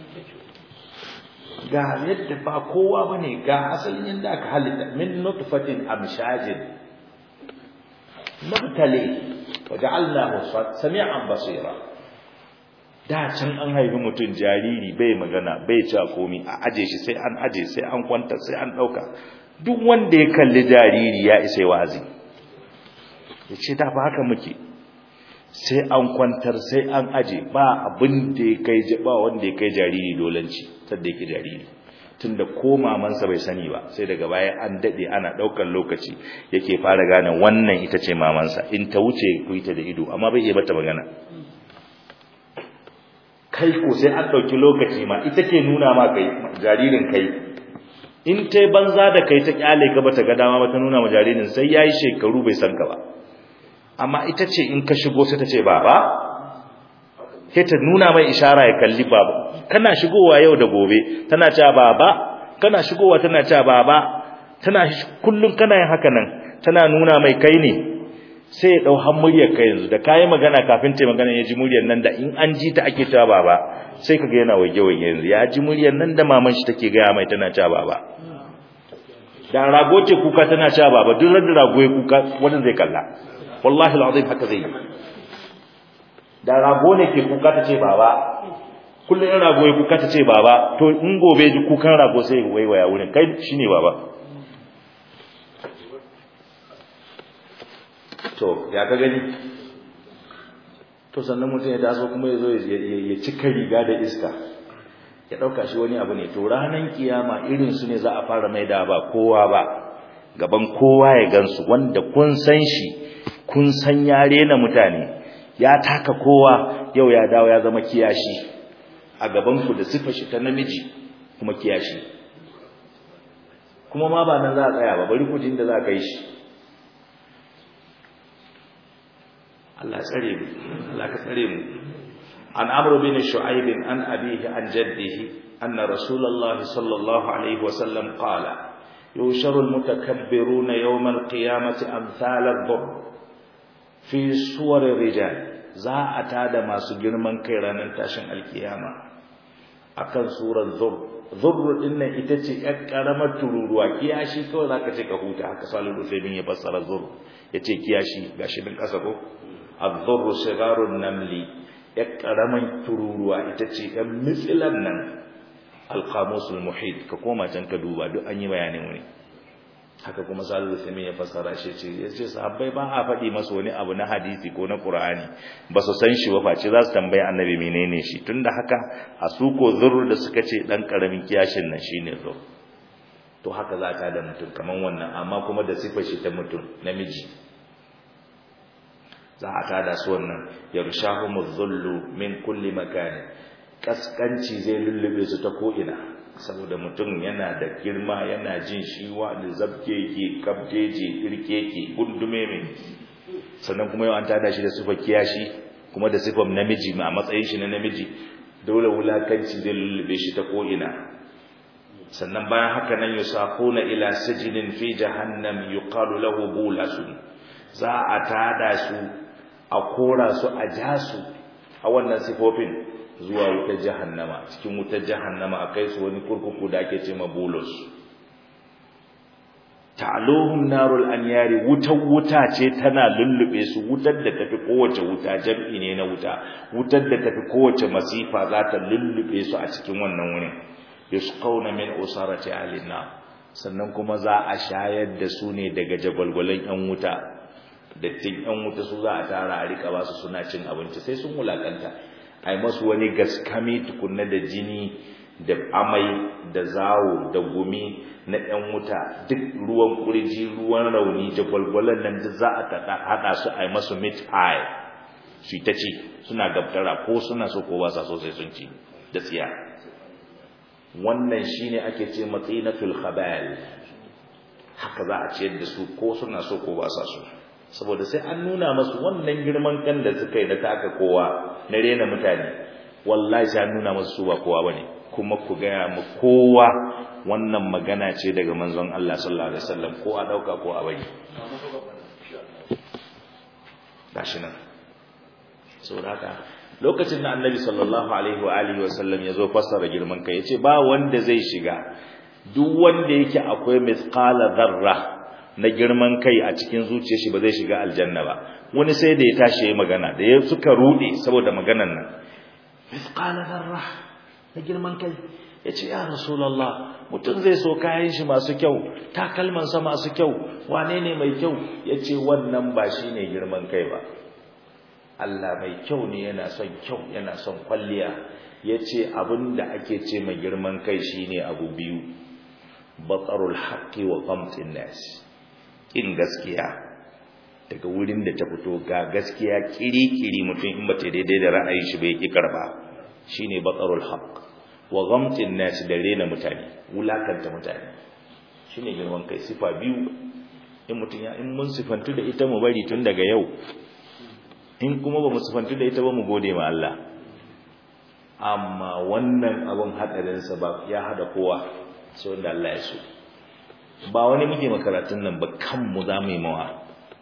ga yadda ba kowa bane ga asalin yanda aka halitta min nutfatin amshajin nabtali waja'alnahu sami'an basira da can an haifi mutum jariri bai magana bai ci komi a aje shi sai an aje sai an kwanta sai an dauka duk wanda ya kalli jariri ya isa wazi ya ce da ba haka muke sai an kwantar sai an aje ba abin da ya kai ba wanda ya kai jariri dolanci sadda yake jariri tunda ko mamansa bai sani ba sai daga baya an dade ana daukar lokaci yake fara gane wannan ita ce mamansa in ta wuce ku ita da ido amma bai iya bata magana kai ko sai an dauki lokaci ma ita ke nuna ma kai jaririn kai in tai banza da kai ta kyale ka bata ga dama ba ta nuna ma jaririn sai yayi shekaru bai san ka ba amma ita ce in ka shigo sai ta ce baba sai ta nuna mai ishara ya kalli baba kana shigowa yau da gobe tana cewa baba kana shigowa tana cewa baba tana kullun kana yin haka nan tana nuna mai kai ne sai ya dau har muryar kai yanzu da kai magana kafin ta magana ya ji muryar nan da in an ji ta ake cewa baba sai kaga yana wage wage yanzu ya ji muryar nan da maman shi take ga mai tana cewa baba da rago ce kuka tana cewa baba duk da rago ya kuka wannan zai kalla wallahi alazim haka zai yi da rago ne ke kuka ta ce baba kullum in rago ya kuka ta ce baba to in gobe ji kukan rago sai ya waiwaya wurin kai shine baba to ya ka gani to sannan mutum ya taso kuma ya zo ya cika riga da iska ya ɗauka shi wani abu ne to ranar kiyama irin su ne za a fara mai da ba kowa ba gaban kowa ya gansu wanda kun san shi kun san ya rena mutane ya taka kowa yau ya dawo ya zama kiyashi a gabanku da sifa shi ta namiji kuma kiyashi kuma ma ba nan za a tsaya ba bari ku da za a kai shi Allah tsare mu Allah ka tsare mu an amr bin shu'aib an abihi an jaddihi anna rasulullahi sallallahu alaihi wasallam qala yusharu almutakabbiruna yawm alqiyamati amsal ad-dhur fi suwar rijal za a tada masu girman kai ranar tashin alkiyama akan surar zur zur din nan ita ce yar karamar tururuwa kiyashi kawai zaka ce ka huta haka salihu usaimin ya fassara zur yace kiyashi gashi din kasa ko az-zur sigarun namli yar karamar tururuwa ita ce yan mitsilan nan al-qamusul muhit ka koma can ka duba duk an yi bayanin wani haka kuma salihu usaimin ya fassara shi ce yace sahabbai ba a faɗi masa wani abu na hadisi ko na qur'ani ba su san shi ba face za su tambayi annabi menene shi tunda haka a su ko zurru da suka ce dan karamin kiyashin nan shine zur to haka za ta da mutum kaman wannan amma kuma da sifar shi ta mutum namiji za a tada su wannan yarshahumuz zullu min kulli makan kaskanci zai lullube su ta ko ina saboda mutum yana da girma yana jin shi wani zabke yake kabjeje kirke yake gundume mai sannan kuma yau an tada shi da sifar kiyashi kuma da sifar namiji a matsayin shi na namiji dole wulakanci zai lullube shi ta ko'ina sannan bayan haka nan yusaquna ila sijinin fi jahannam yuqalu lahu bulasun za a tada su a kora su a ja su a wannan sifofin zuwa wutar jahannama cikin wutar jahannama a kai su wani kurkuku da ake ce bulus ta'aluhum narul anyari wutar wuta ce tana lullube su wutar da tafi kowace wuta jam'i ne na wuta wutar da tafi kowace masifa za ta lullube su a cikin wannan wurin yusqawna min usarati alina sannan kuma za a shayar da su ne daga jagwalgwalan yan wuta dattin yan wuta su za a tara a rika ba su suna cin abinci sai sun wulakanta ai masu wani gaskami tukunna da jini da amai da zawo da gumi na ‘yan wuta duk ruwan kurji ruwan rauni jagwalgwalan nan da za a haɗa su a yi masu meat pie su ta ci suna gabtara ko suna so ko ba sa so sai sun ci da tsiya wannan shine ake ce matsinatul khabal haka za a ciyar da su ko suna so ko ba sa so saboda sai an nuna masu wannan girman kan da suka yi na taka kowa na rena mutane wallahi sai an nuna masu su ba kowa bane kuma ku gaya mu kowa wannan magana ce daga manzon Allah sallallahu alaihi wasallam ko a dauka ko a bari gashi nan saboda haka lokacin da annabi sallallahu alaihi wa alihi wasallam ya zo fassara girman kai yace ba wanda zai shiga duk wanda yake akwai mithqala dharra na girman kai a cikin zuciyar shi ba zai shiga aljanna ba wani sai da ya tashi yayi magana da ya suka rude saboda maganan nan mithqala dharra na girman kai yace ya rasulullah mutum zai so kayan shi masu kyau takalman sa masu kyau wane ne mai kyau yace wannan ba shine girman kai ba Allah mai kyau ne yana son kyau yana son kwalliya yace abinda ake ce mai girman kai shine abu biyu batarul haqqi wa qamtin nas in gaskiya daga wurin da ta fito ga gaskiya kiri-kiri mutum in bata daidai da ra'ayin shi bai ki karba shine batarul haqq wa ghamtin nas da rena mutane wulakanta mutane shine girman kai sifa biyu in mutum ya in mun sifantu da ita mu bari tun daga yau in kuma ba mu sifantu da ita ba mu gode ma Allah amma wannan abun hadarin sa ba ya hada kowa so da Allah ya so ba wani muke makaratun nan ba kanmu za mu yi mawa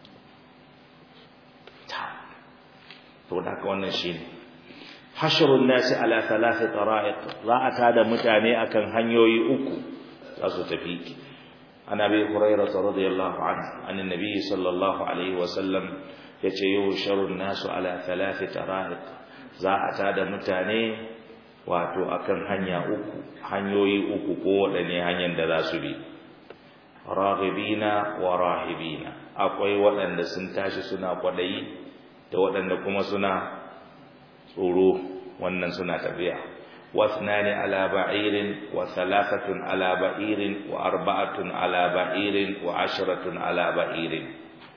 to da haka wannan shine hashrun nasi ala thalathi tara'iq za a tada mutane akan hanyoyi uku za su tafi an abi hurairah radiyallahu anhu an annabi sallallahu alaihi wa sallam yace yusharun nasu ala thalathi tara'iq za a tada mutane wato akan hanya uku hanyoyi uku ko wadanne hanyar da za su bi raghibina wa rahibina akwai waɗanda sun tashi suna kwadayi da waɗanda kuma suna tsoro wannan suna tafiya wasnani ala ba'irin wa thalathatun ala ba'irin wa arba'atun ala ba'irin wa asharatun ala ba'irin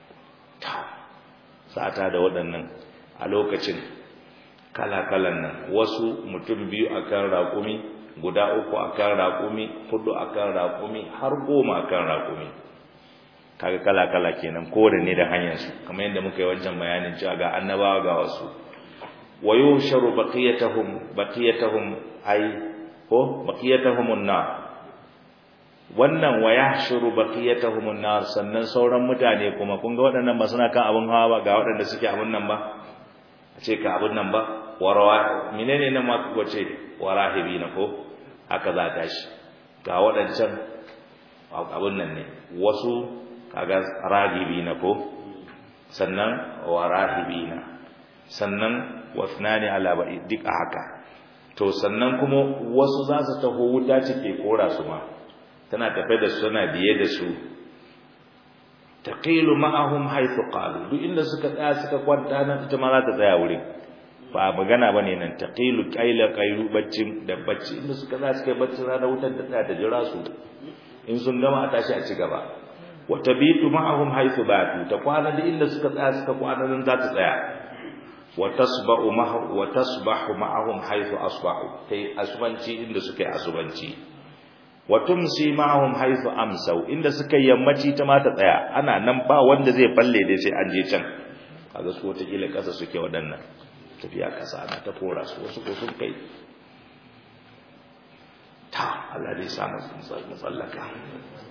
sata da waɗannan a lokacin kala-kalan nan wasu mutum biyu akan raƙumi guda uku akan raƙumi hudu akan raƙumi har goma akan raƙumi kaga kala-kala kenan kowanne da hanyar su kamar yadda muka yi wancan bayanin cewa ga annabawa ga wasu wa yusharu baqiyatuhum baqiyatuhum ay ko baqiyatuhum an-nar wannan wa yahshuru baqiyatuhum an-nar sannan sauran mutane kuma kun ga waɗannan ba suna kan abun hawa ba ga waɗanda suke abun nan ba a ce ka abun nan ba warawa menene nan ma wace warahibina ko haka za ta shi ga waɗancan abun nan ne wasu kaga ragibina ko sannan warahibina sannan wasnani ala ba'i duk haka to sannan kuma wasu za su taho wuta cike kora su ma tana tafe da su tana biye da su taqilu ma'ahum haythu qalu duk inda suka tsaya suka kwanta nan ita ma za ta tsaya wurin ba magana bane nan taqilu qaila qailu baccin da bacci inda suka tsaya suka bacci rana wutar ta tsaya ta jira su in sun gama a tashi a ci gaba wa tabitu ma'ahum haythu batu ta kwana da inda suka tsaya suka kwana nan za ta tsaya wa tasba'u ma'ahum wa tasbahu ma'ahum haythu asbahu kai asubanci inda suka yi asubanci wa tumsi ma'ahum haythu amsau inda suka yammaci ta ma ta tsaya ana nan ba wanda zai balle dai sai an je can kaga su wata kila kasa suke wadannan tafiya kasa ana ta kora su wasu ko sun kai ta Allah dai sa mu tsallaka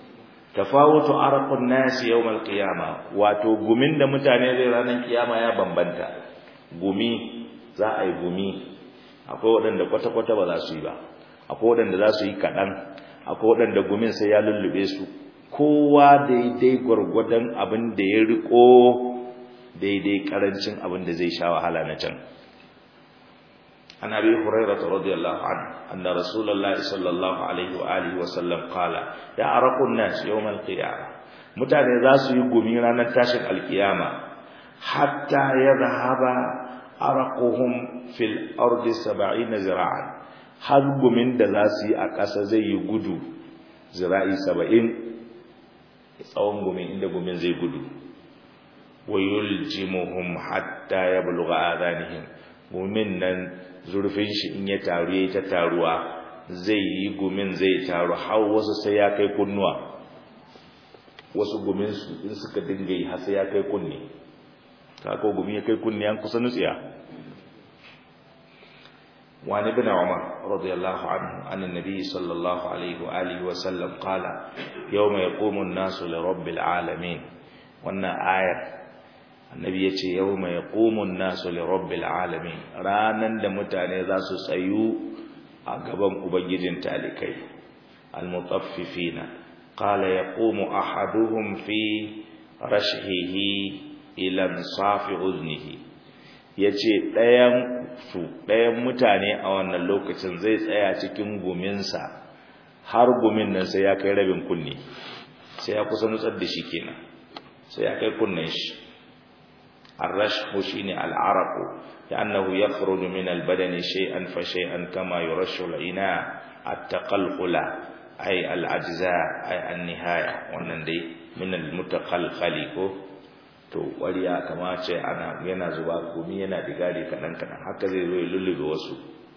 tafawutu arqun nas yawm alqiyama wato gumin da mutane zai ranar kiyama ya bambanta gumi za a yi gumi akwai waɗanda kwata-kwata ba za su yi ba akwai waɗanda za su yi kaɗan akwai waɗanda gumin sai ya lullube su kowa daidai gwargwadon abin da ya riko daidai karancin abin da zai sha wahala na can an abi hurairah radiyallahu anhu anna rasulullah sallallahu alaihi wa alihi wa sallam qala ya araqun nas yawm al-qiyamah mutane za su yi gumi ranar tashin alkiyama hatta yadhhaba araquhum fil ardi 70 zira'an har gumin da za su yi a ƙasa zai yi gudu zira'i 70 tsawon gumin inda gumin zai gudu wa yuljimuhum hatta yablugha adanihim gumin nan zurfin shi in ya taru yayi ta taruwa zai yi gumin zai taru har wasu sai ya kai kunnuwa wasu gumin su in suka dinga yi har sai ya kai kunni kako gumi ya kai kunni an kusa nutsiya وعن ابن عمر رضي الله عنه عن النبي صلى الله عليه وآله وسلم قال يوم يقوم الناس لرب العالمين وأن آية النبي يتي يوم يقوم الناس لرب العالمين رانا دمتاني ذا سيو أقبم أبجد تالكي المطففين قال يقوم أحدهم في رشحه إلى انصاف أذنه yace ɗayan su ɗayan mutane a wannan lokacin zai tsaya cikin guminsa har gumin nan sai ya kai rabin kunne sai ya kusa nutsar da shi kenan sai ya kai kunnen shi الرشح شيني العرق لأنه يخرج من البدن شيئا فشيئا كما يرش العناء التقلقل أي الأجزاء أي النهاية ونندي من المتقلقل to wariya kama ce ana yana zuba gumi yana digari kadan kadan haka zai zo ya lullube wasu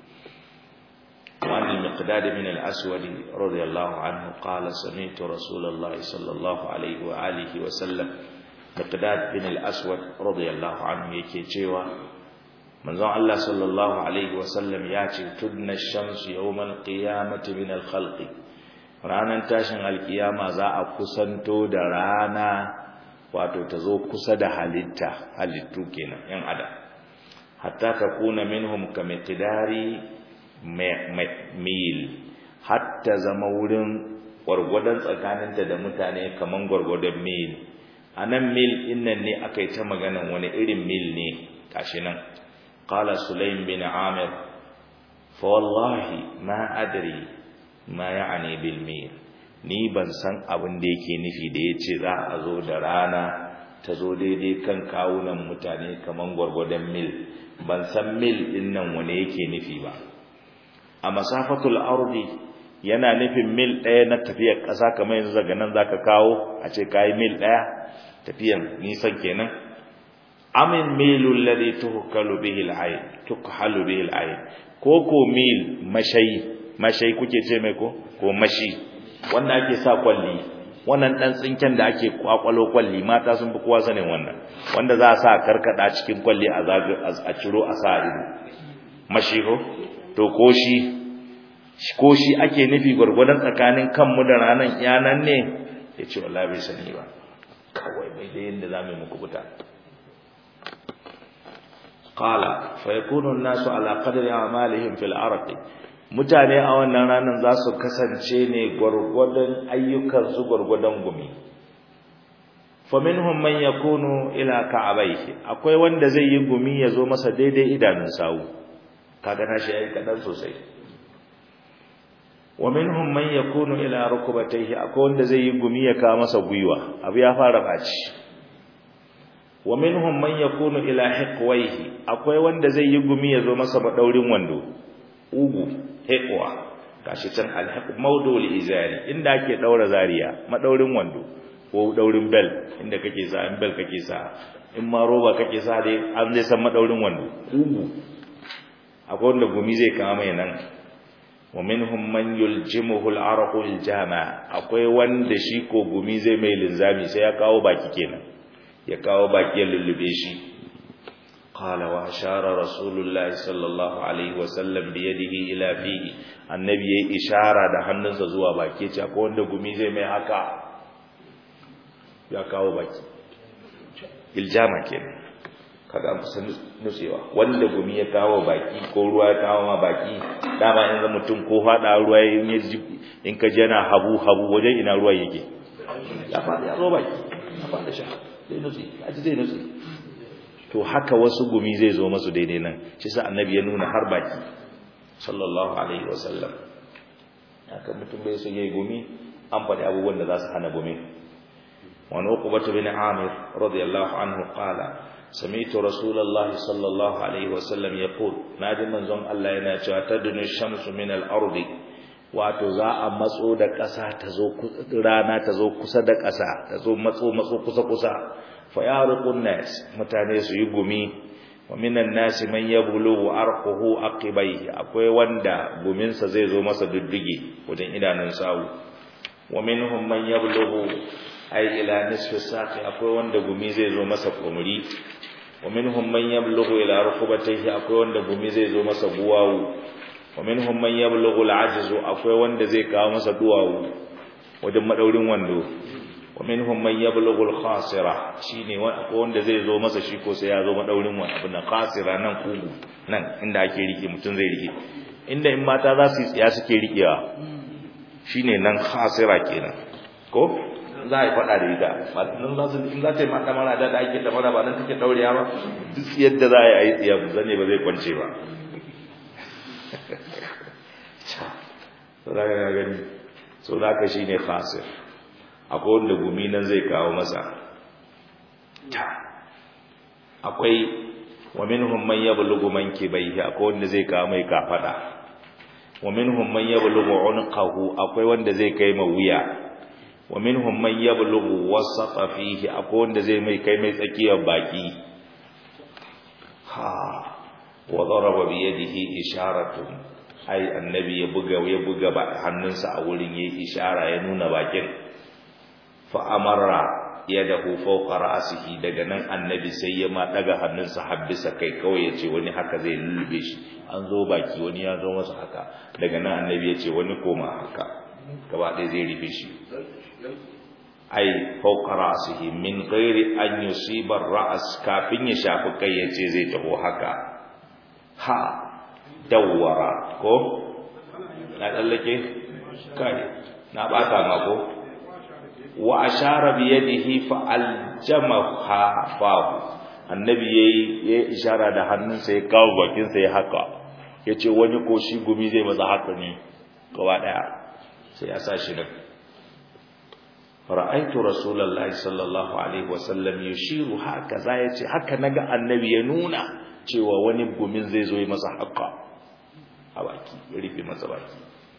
وعن المقداد من الأسود رضي الله عنه قال سمعت رسول الله صلى الله عليه وآله وسلم مقداد بن الأسود رضي الله عنه يكي جيوا من زعل الله صلى الله عليه وسلم ياتي تدنى الشمس يوم القيامة من الخلق ranar tashin alkiyama za a kusanto da rana wato ta zo kusa da halitta halittu kenan yan adam hatta ta kuna minhum ka miqdari mil hatta zama wurin gwargwadon tsakaninta da mutane kaman gwargwadon mil a nan mil innan ne aka yi ta maganan wani irin mil ne gashi nan qala sulaim bin amir fa wallahi ma adri ma ya'ani bil mil ni ban san abin da yake nufi da yace za a zo da rana ta zo daidai kan kawunan mutane kaman gwargwadon mil ban san mil din nan wane yake nufi ba a masafatul ardi yana nufin mil ɗaya na tafiyar ƙasa kamar yanzu daga nan zaka kawo a ce kayi mil ɗaya tafiyan nisan kenan amin milul ladhi tuhkalu bihi al-ayn tukhalu bihi al-ayn ko ko mil mashayi mashayi kuke ce mai ko ko mashi wanda ake sa kwalli wannan dan tsinken da ake kwakwalo kwalli mata sun fi kowa sanin wannan wanda za a sa karkada cikin kwalli a zaga a ciro a sa ido mashi ko to ko shi ko shi ake nufi gwargwadon tsakanin kanmu da ranan yanan ne ya ce wallahi bai sani ba kawai bai da yadda za mu yi muku fita qala fa yakunu an-nasu ala qadri a'malihim fil arqi mutane a wannan ranar za su kasance ne gwargwadon ayyukan su gwargwadon gumi faminhum man yakunu ila ka'abayhi akwai wanda zai yi gumi ya zo masa daidai idanun sawu kaga na shi yayi kadan sosai wa minhum man yakunu ila rukbatayhi akwai wanda zai yi gumi ya kawo masa gwiwa abu ya fara baci wa minhum man yakunu ila hiqwayhi akwai wanda zai yi gumi ya zo masa madaurin wando ugu hiqwa gashi can alhaq mawdul izari inda ake daura zariya madaurin wando ko daurin bel inda kake sa in bel kake sa in ma roba kake sa dai an zai san madaurin wando ugu akwai wanda gumi zai kama mai nan wa minhum man yuljimuhu al-araqu al-jama akwai wanda shi ko gumi zai mai linzami sai ya kawo baki kenan ya kawo baki ya lullube shi qala wa ashara rasulullah sallallahu alaihi wa sallam bi yadihi ila fihi annabi yayi ishara da hannunsa zuwa baki ce akwai wanda gumi zai mai haka ya kawo baki iljama kenan kaga an kusa nutsewa wanda gumi ya kawo baki ko ruwa ya kawo ma baki dama in ga mutum ko fada ruwa in ya in ka jana habu habu wajen ina ruwa yake ya fada ya zo baki ya fada sha zai nutse aji zai nutse to haka wasu gumi zai zo masu daidai nan shi sa annabi ya nuna har baki sallallahu alaihi wasallam haka mutum bai so yayi gumi an faɗi abubuwan da za su hana gumi wani uqbatu bin amir radiyallahu anhu qala سمعت رسول الله صلى الله عليه وسلم يقول نادي منزon Allah yana cewa tadunu shamsu min al-ardi wato za a matso da ƙasa ta zo rana ta zo kusa da ƙasa ta zo matso matso kusa kusa fa yariqun nas mutane su yi gumi wa minan nas man yablughu arquhu aqibaihi akwai wanda guminsa zai zo masa dudduge wajen idanun sawu wa minhum man yablughu ay ila nisfi saqi akwai wanda gumi zai zo masa kumuri wa minhum man yablughu ila rukbatayhi akwai wanda gumi zai zo masa buwawu wa minhum man yablughu al-ajzu akwai wanda zai kawo masa duwawu wajen madaurin wando wa minhum man yablughu al-khasira shine akwai wanda zai zo masa shi ko sai ya zo madaurin wani abu na khasira nan kugu nan inda ake rike mutun zai rike inda in mata za su yi tsiya suke rikewa shine nan khasira kenan ko za a yi faɗa da ita nan za su in za ta yi mata mara da ake da mara ba nan take daurewa ba duk yadda za a yi tsiya zane ba zai kwance ba za ka gani so za ka shi ne khasir akwai wanda gumi nan zai kawo masa akwai wa minhum man yablughu mankibaihi akwai wanda zai kawo mai kafada wa minhum man yablughu unqahu akwai wanda zai kai ma wuya wa minhum man yablughu wasata fihi akwai wanda zai mai kai mai tsakiyar baki ha wa daraba bi yadihi isharatun ai annabi ya buga ya buga ba hannunsa a wurin yayi ishara ya nuna bakin fa amara yadahu fawqa ra'sihi daga nan annabi sai ya ma daga hannunsa habbisa kai kawai yace wani haka zai lullube shi an zo baki wani ya zo masa haka daga nan annabi yace wani koma haka gaba ɗaya zai rufe shi ai fawqa ra'sihi min ghairi an yusiba ra'as kafin ya shafi kai yace zai taho haka ha dawwara ko na tsallake kai na bata ma ko wa ashara bi yadihi fa aljamaha fahu annabi yayi yayi ishara da hannunsa ya kawo bakin sa ya haka yace wani ko shi gumi zai maza haka ne gaba daya sai ya sa shi nan ra'aitu rasulullahi sallallahu alaihi wasallam yushiru haka za yace haka naga annabi ya nuna cewa wani gumin zai zo yi masa haka a baki ya rufe masa baki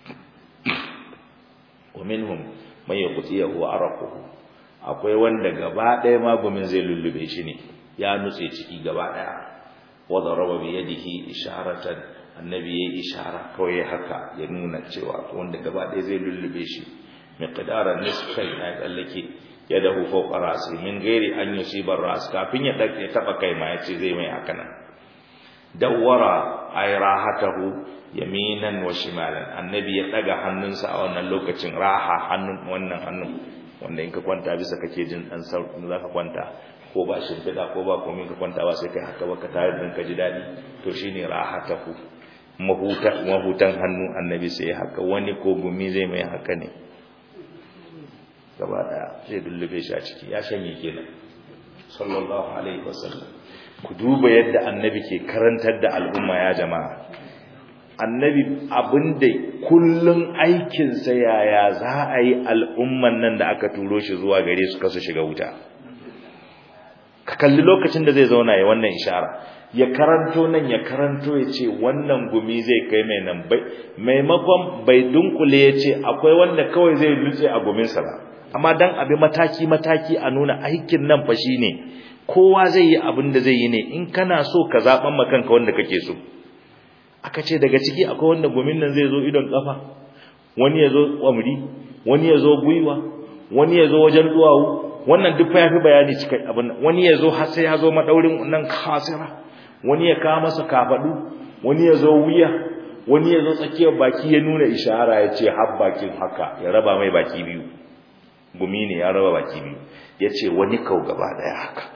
wa minhum man yaqtiyahu araquhu akwai wanda gaba ɗaya magumin zai lullube shi ne ya nutse ciki gaba ɗaya wa daraba bi yadihi isharatan annabi yayi ishara kawai haka ya nuna cewa wanda gaba ɗaya zai lullube shi miqdaran nisfai na tsallake yadahu fawqa ra'si min ghairi an yusiba ras kafin ya dake taba kai ma yace zai mai haka nan dawwara ay rahatahu yaminan wa shimalan annabi ya daga hannunsa a wannan lokacin raha hannun wannan hannun wanda in ka kwanta bisa kake jin dan sauki zaka kwanta ko ba shimfiɗa ko ba komai ka kwanta ba sai kai haka ba ka tare da ka ji daɗi to shine rahatahu mahuta mahutan hannu annabi sai haka wani ko gumi zai mai haka ne gaba daya zai dullube shi a ciki ya shanye kenan sallallahu alaihi wasallam ku duba yadda annabi ke karantar da al'umma ya jama'a annabi abinda kullun aikinsa yaya za a yi al'umman nan da aka turo shi zuwa gare su kasu shiga wuta ka kalli lokacin da zai zauna ya wannan ishara ya karanto nan ya karanto ya ce wannan gumi zai kai mai nan bai maimakon bai dunkule ya ce akwai wanda kawai zai lutse a guminsa ba amma dan abi mataki mataki a nuna aikin nan fa shine kowa zai yi abin da zai yi ne in kana so ka zaban ma kanka wanda kake so aka ce daga ciki akwai wanda gumin nan zai zo idon kafa wani ya zo kwamri wani ya zo gwiwa wani ya zo wajen duwawu wannan duk fa yafi bayani cikai abin wani ya zo har sai ya zo madaurin nan kasira wani ya kawo masa kafadu wani ya zo wuya wani ya zo tsakiyar baki ya nuna ishara ya ce har bakin haka ya raba mai baki biyu gumi ne ya raba baki biyu yace wani kau gaba daya haka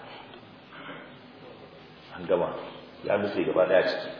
an gama ya nufi gaba daya ciki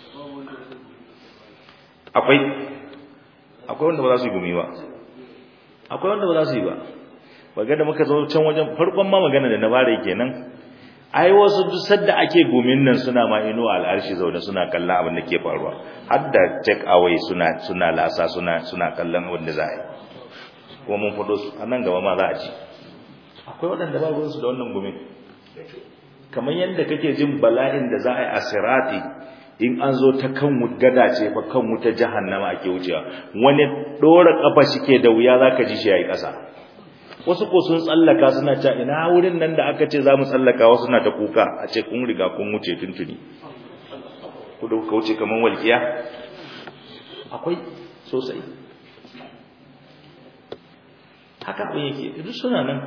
akwai akwai wanda ba za su yi gumi ba akwai wanda ba za su yi ba baga da muka zo can wajen farkon ma magana da na bare kenan ai wasu duk sadda ake gumin nan suna ma ino al'arshi zaune suna kallon abin da ke faruwa har da take away suna suna lasa suna suna kallon abin da za a yi kuma mun fado su a nan gaba ma za a ci akwai waɗanda ba ruwansu da wannan gumin kamar yadda kake jin bala'in da za a yi a sirati in an zo ta kan gada ce fa kan wuta jahannama ake wucewa wani ɗora ƙafa shi ke da wuya za ka ji shi ya yi ƙasa wasu ko sun tsallaka suna ta ina wurin nan da aka ce za mu tsallaka wasu na ta kuka a ce kun riga kun wuce tuntuni ku da kuka wuce kamar walƙiya akwai sosai haka abin yake duk suna nan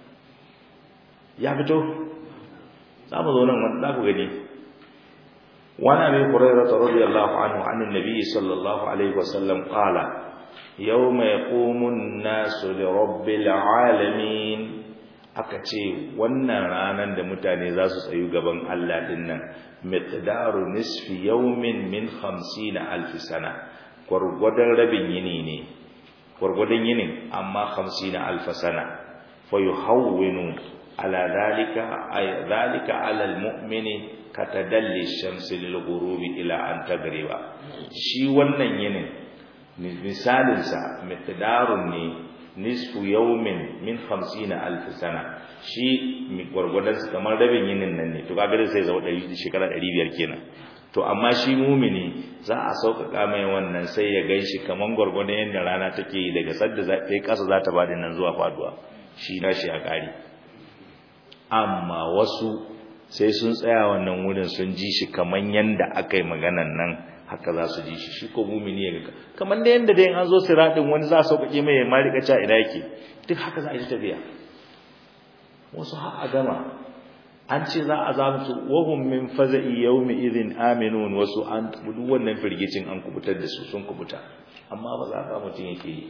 ya fito za mu zo nan wanda za ku gani wani abin hurairata radiyallahu anhu an annabi sallallahu alaihi wasallam qala yawma yaqumu an-nasu li rabbil alamin aka ce wannan ranan da mutane za su tsayu gaban Allah din nan miqdaru nisfi yawmin min 50 alf sana gurgudan rabin yini ne gurgudan yinin amma 50 alf sana fa yuhawwinu ala dhalika ay dhalika ala al-mu'mini katadalli shamsi lil ghurubi ila an tagriba shi wannan yinin misalin sa miqdarun ne nisfu yawmin min 50 alf sana shi mi gurgudan sa kamar rabin yinin nan ne to kaga sai zama 100 shekara 500 kenan to amma shi mumini za a sauƙaƙa mai wannan sai ya ganshi kaman gurgudan yanda rana take yi daga sadda za ta yi ƙasa za ta bada nan zuwa faduwa shi na shi a ƙari amma wasu sai sun tsaya wannan wurin sun ji shi kaman yanda aka yi maganan nan haka za su ji shi shi ko mumini ya ga kaman da yanda dai an zo siratin wani za a sauƙaƙe mai ma rika ca ina yake duk haka za a yi tafiya wasu har a gama an ce za a za su wahum min faza'i yawmi idhin aminun wasu an duk wannan firgicin an kubutar da su sun kubuta amma ba za ka mutum yake yi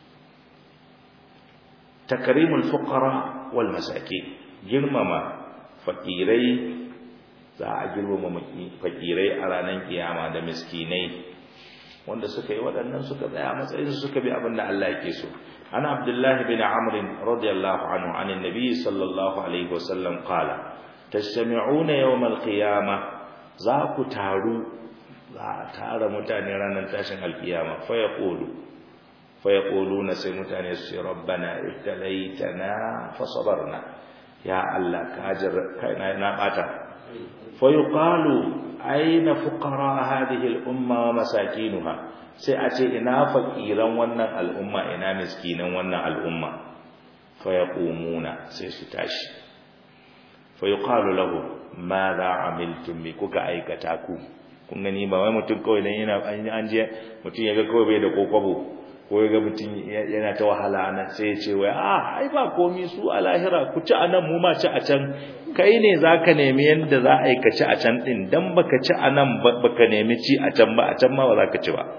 takrimul fuqara wal masakin girmama fakirai za a girmama fakirai a ranar kiyama da miskinai wanda suka yi waɗannan suka tsaya matsayin su suka bi abin da Allah yake so ana abdullahi bin amr radiyallahu anhu an annabi sallallahu alaihi wasallam qala tastami'una yawm al-qiyamah za ku taru za a tara mutane ranar tashin alkiyama fa yaqulu fa yaquluna sai mutane su ce rabbana ibtalaitana fa sabarna ya Allah ka jar kaina na bata fa yuqalu aina fuqara hadhihi al-umma wa masakinuha sai a ce ina fakiran wannan al'umma ina miskinan wannan al'umma fa yaqumuna sai su tashi fa yuqalu lahu madha amiltum bi kuka aikata ku kun gani ba wai mutum kawai dan yana an je mutum yaga kawai bai da kokobo ko yaga mutum yana ta wahala nan sai ya ce wai ah ai ba komi su a lahira ku ci anan mu ma ci a can kai ne zaka nemi yanda za a yi ka ci a can din dan baka ci anan baka nemi ci a can ba a can ma ba za ka ci ba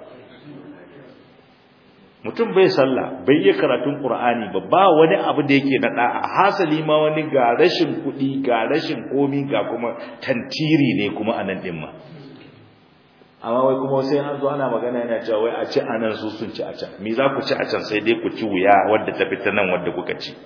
mutum bai sallah bai yi karatun qur'ani ba ba wani abu da yake na da'a hasali ma wani ga rashin kuɗi ga rashin komi ga kuma tantiri ne kuma anan din ma amma wai kuma sai an zo ana magana yana cewa wai a ci anan su sun ci a can me za ku ci a can sai dai ku ci wuya wadda ta fita nan wadda kuka ci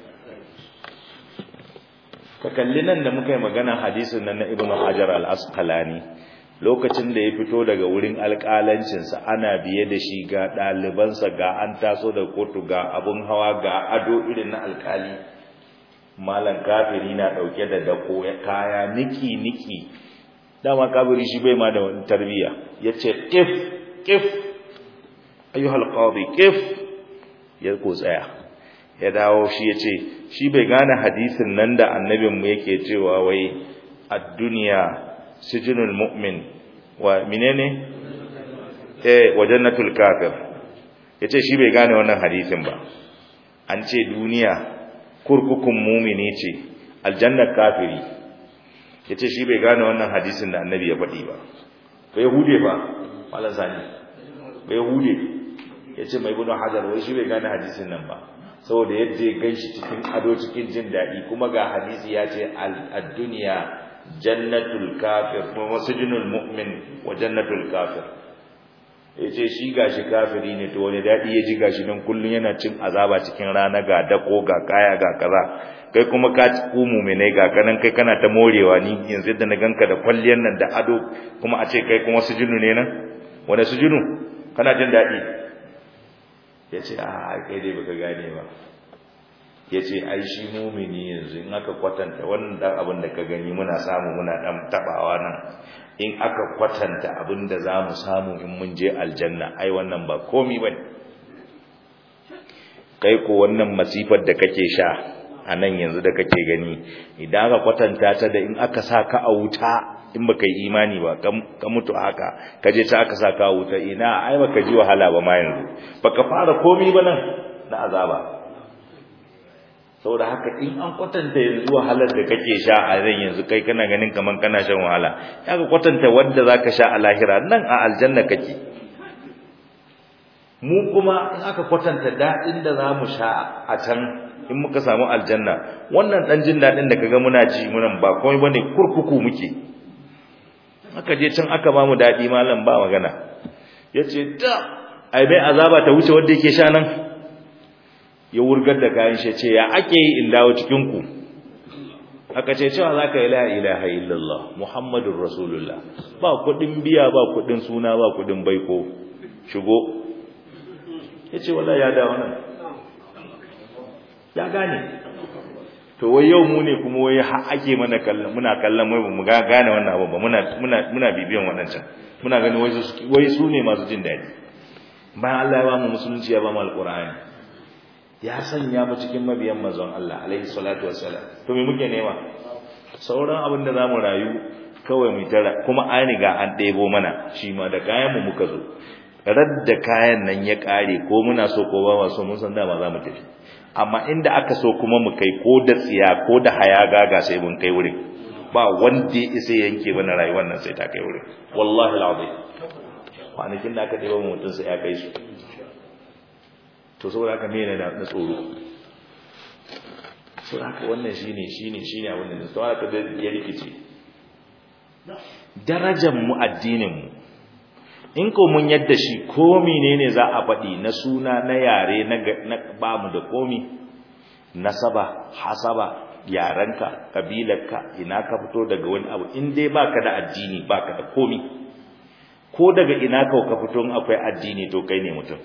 ka kalli nan da muka yi magana hadisin nan na ibnu hajar al-asqalani lokacin da ya fito daga wurin alƙalancinsa ana biye da shi ga ɗalibansa ga an taso da kotu ga abun hawa ga ado irin na alƙali malam kafiri na ɗauke da dako kaya niki-niki dama kafiri shi bai ma da wani tarbiyya ya ce ƙif ƙif ayyuhal qadi ƙif ya ko tsaya ya dawo shi ya ce shi bai gane hadisin nan da annabinmu yake cewa wai a duniya sijinul mu'min wa menene eh wa jannatul kafir yace shi bai gane wannan hadisin ba an ce duniya kurkukun mu'mini ce aljannar kafiri yace shi bai gane wannan hadisin da annabi ya faɗi ba bai hude ba malan sani bai hude yace mai gudun hajar wai shi bai gane hadisin nan ba saboda yadda ya ganshi cikin ado cikin jin daɗi kuma ga hadisi ya ce ad-dunya jannatul kafir kuma masjidul mu'min wa jannatul kafir yace shi gashi kafiri ne to wani dadi ya ji gashi dan kullun yana cin azaba cikin rana ga dako ga kaya ga kaza kai kuma ka ku mu'minai ga kanan kai kana ta morewa ni yanzu da na ganka da kwalliyan nan da ado kuma a ce kai kuma sujunu ne nan wani sujunu kana jin dadi yace a kai dai baka gane ba ya ce ai shi mumini yanzu in aka kwatanta wannan dan abin da ka gani muna samu muna dan tabawa nan in aka kwatanta abin da za mu samu in mun je aljanna ai wannan ba komi ba kai ko wannan masifar da kake sha a nan yanzu da kake gani idan aka kwatanta ta da in aka sa ka a wuta in baka yi imani ba ka mutu haka ka je ta aka sa ka a wuta ina ai baka ji wahala ba ma yanzu baka fara komi ba nan na azaba saboda haka in an kwatanta yanzu wahalar da kake sha a ran yanzu kai kana ganin kaman kana shan wahala ya ka kwatanta wanda zaka sha a lahira nan a aljanna kake mu kuma in aka kwatanta dadin da zamu sha a can in muka samu aljanna wannan dan jin dadin da kaga muna ji munan ba komai bane kurkuku muke aka je can aka ba mu dadi malam ba magana yace ta ai bai azaba ta wuce wanda yake sha nan ya wurgar da kayan shi ce ya ake yi in dawo cikin ku aka ce cewa zaka ila ilaha illallah muhammadur rasulullah ba kudin biya ba kudin suna ba kudin baiko shigo yace wallahi ya dawo nan ya gane to wai yau mu ne kuma wai har ake mana kallon muna kallon wai mu ga gane wannan abu ba muna muna muna bibiyan wannan can muna gani wai su wai su ne masu jin dadi bayan Allah ya ba mu musulunci ya ba mu alqur'ani ya sanya mu cikin mabiyan manzon Allah alaihi salatu wassalam to me muke nema sauran abin da zamu rayu kawai mu tara kuma an riga an ɗebo mana shi ma da kayan mu muka zo radda kayan nan ya kare ko muna so ko ba so mun san dama zamu tafi amma inda aka so kuma mu kai ko da tsiya ko da haya gaga sai mun kai wurin ba wanda ya isa yanke mana rayuwar nan sai ta kai wurin wallahi alazim kwanakin da aka ɗebo mutum sai ya kai su to saboda haka mene na na tsoro saboda haka wannan shine shine shine abin da saboda haka da ya rikice darajar mu addinin mu in ko mun yadda shi ko menene za a faɗi na suna na yare na ba mu da komi nasaba hasaba yarenka kabilarka ina ka fito daga wani abu in dai baka da addini baka da komi ko daga ina ka ka fito in akwai addini to kai ne mutum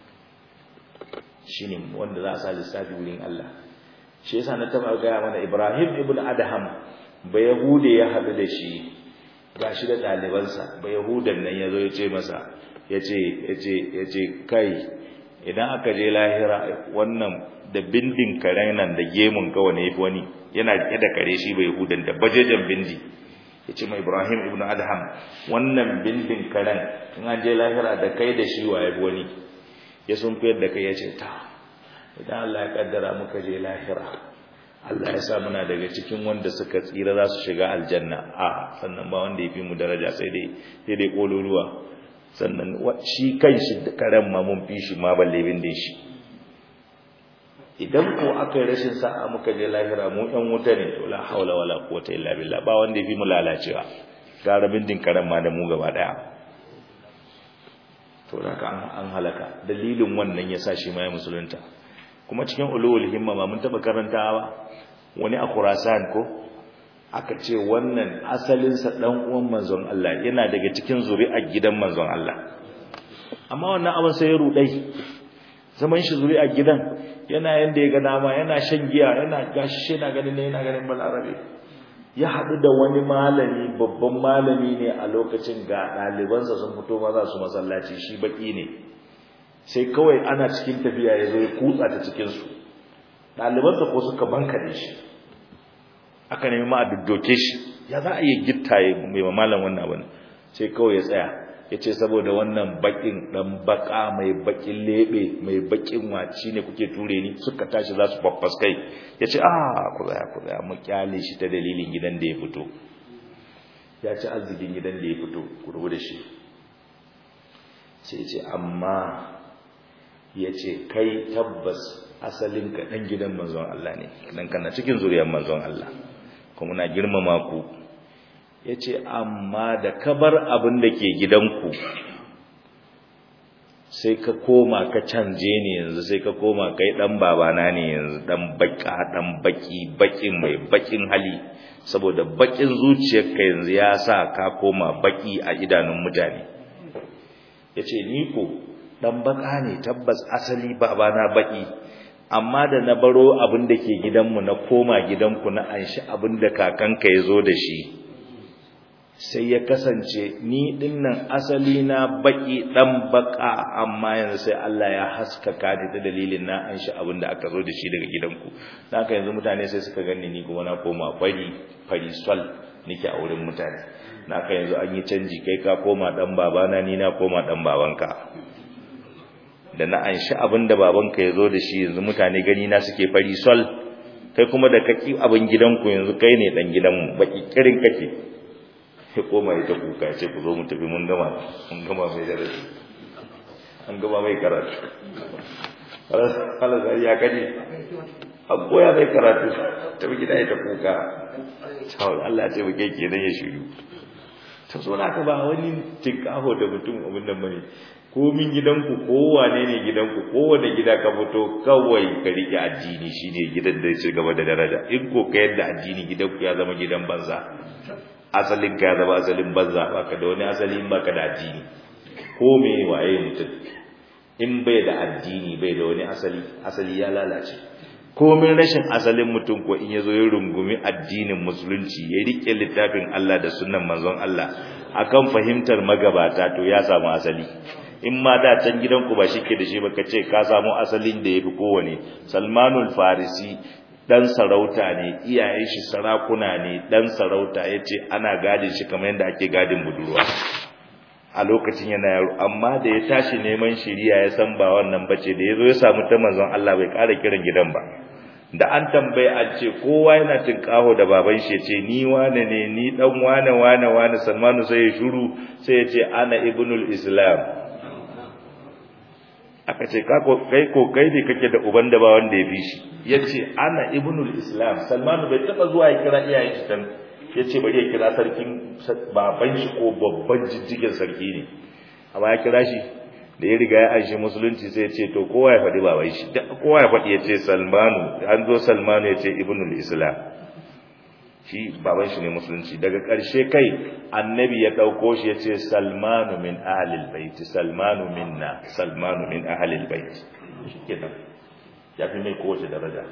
shine wanda za a sa lissafi wurin Allah shi yasa na taba gaya mana Ibrahim ibn Adham ba Yahude ya haɗu da shi gashi da ɗalibansa ba Yahudan nan yazo ya ce masa yace yace yace kai idan aka je lahira wannan da bindin karen nan da gemun ka wani yafi wani yana rike da kare shi ba Yahudan da bajejen bindi yace mai Ibrahim ibn Adham wannan bindin karen in an je lahira da kai da shi wa yafi wani ya sun fiyar da kai ya ce ta idan Allah ya kaddara muka je lahira Allah ya sa muna daga cikin wanda suka tsira za su shiga aljanna a sannan ba wanda ya fi mu daraja sai dai sai dai kololuwa sannan shi kan shi karen ma mun fi shi ma balle bin shi idan ko aka yi rashin sa'a muka je lahira mu ɗan wuta ne to la haula wala quwwata illa billah ba wanda ya fi mu lalacewa gara bindin karen ma da mu gaba daya to haka an halaka dalilin wannan ya sa shi ma ya musulunta kuma cikin ulul himma ma mun taba karantawa wani a Khurasan ko aka ce wannan asalin sa dan uwan manzon Allah yana daga cikin zuri'ar gidan manzon Allah amma wannan abin sai ya rudai zaman shi zuri'ar gidan yana yanda ya ga dama yana shan giya yana gashi yana ganin ne yana ganin balarabe ya haɗu da wani malami babban malami ne a lokacin ga ɗalibansa sun fito maza su masallaci shi baki ne sai kawai ana cikin tafiya ya zo ya kutsa ta cikinsu ɗalibansa ko suka bankare shi aka nemi ma a duddoke shi ya za a iya gitta ya mai malam wannan abin sai kawai ya tsaya ya ce saboda wannan bakin ɗan baka mai bakin lebe mai bakin waci ne kuke ture ni suka tashi za su faffaskai ya ce ah ku zaya ku zaya mu kyale shi ta dalilin gidan da ya fito ya ci arzikin gidan da ya fito ku rubu da shi sai ce amma yace kai tabbas asalin ka dan gidan manzon Allah ne dan kana cikin zuriyar manzon Allah kuma muna girmama ku yace amma da kabar abin da ke gidanku sai ka koma ka canje ne yanzu sai ka koma kai dan babana ne yanzu dan baka dan baki bakin mai bakin hali saboda bakin zuciyarka yanzu ya sa ka koma baki a idanun mutane yace ni ko dan baka ne tabbas asali babana baki amma da na baro abin da ke gidanmu na koma gidanku na anshi abin da kakanka ya zo da shi sai ya kasance ni dinnan asali na baki dan baka amma yanzu sai Allah ya haskaka ni da dalilin na an shi abin da aka zo da shi daga gidanku haka yanzu mutane sai suka ganni ni kuma na koma fari fari sol nake a wurin mutane haka yanzu an yi canji kai ka koma dan babana ni na koma dan babanka da na an shi abin da babanka ya zo da shi yanzu mutane gani na suke fari sol kai kuma da kaki abin gidanku yanzu kai ne dan gidanmu baki kirin kake ya koma ya ta kuka ya ce ku zo mu tafi mun gama mun gama mai darasi an gama mai karatu halar ya kaji an koya mai karatu tafi gida ya ta kuka cawar Allah ce mu keke nan ya shiru ta so na ka ba wani tinkaho da mutum abin nan bane komin gidanku kowane ne gidanku kowane gida ka fito kawai ka rike addini shine gidan da ya ci gaba da daraja in ko ka yadda addini gidanku ya zama gidan banza asalin ka ya zama asalin banza baka da wani asali in baka da addini ko me waye mutum in bai da addini bai da wani asali asali ya lalace komin rashin asalin mutum ko in yazo ya rungumi addinin musulunci ya rike littafin Allah da sunnan manzon Allah akan fahimtar magabata to ya samu asali in ma da can gidanku ba shike da shi ba kace ka samu asalin da yafi kowane Salmanul Farisi dan sarauta ne iyayen shi sarakuna ne dan sarauta yace ana gadin shi kamar yadda ake gadin budurwa a lokacin yana yaro amma da ya tashi neman shiriya ya san ba wannan bace da yazo ya samu ta manzon Allah bai ƙara kiran gidan ba da an tambaye an ce kowa yana tinkaho da baban shi yace ni wane ne ni dan wane wane wane Salmanu sai ya shuru sai ya ce ana ibnul islam aka ce kai ko kai ne kake da uban da ba wanda ya fi shi yace ana ibnul islam salmanu bai taba zuwa ya kira iyayen shi dan yace bari ya kira sarkin baban shi ko babban jijjigen sarki ne amma ya kira shi da ya riga ya aishi musulunci sai ya ce to kowa ya faɗi baban shi kowa ya faɗi ya ce salmanu an zo salmanu ya ce ibnul islam shi baban shi ne musulunci daga ƙarshe kai annabi ya ɗauko shi ya ce salmanu min ahalil baiti salmanu minna salmanu min ahalil baiti shi kenan ya fi mai kowace daraja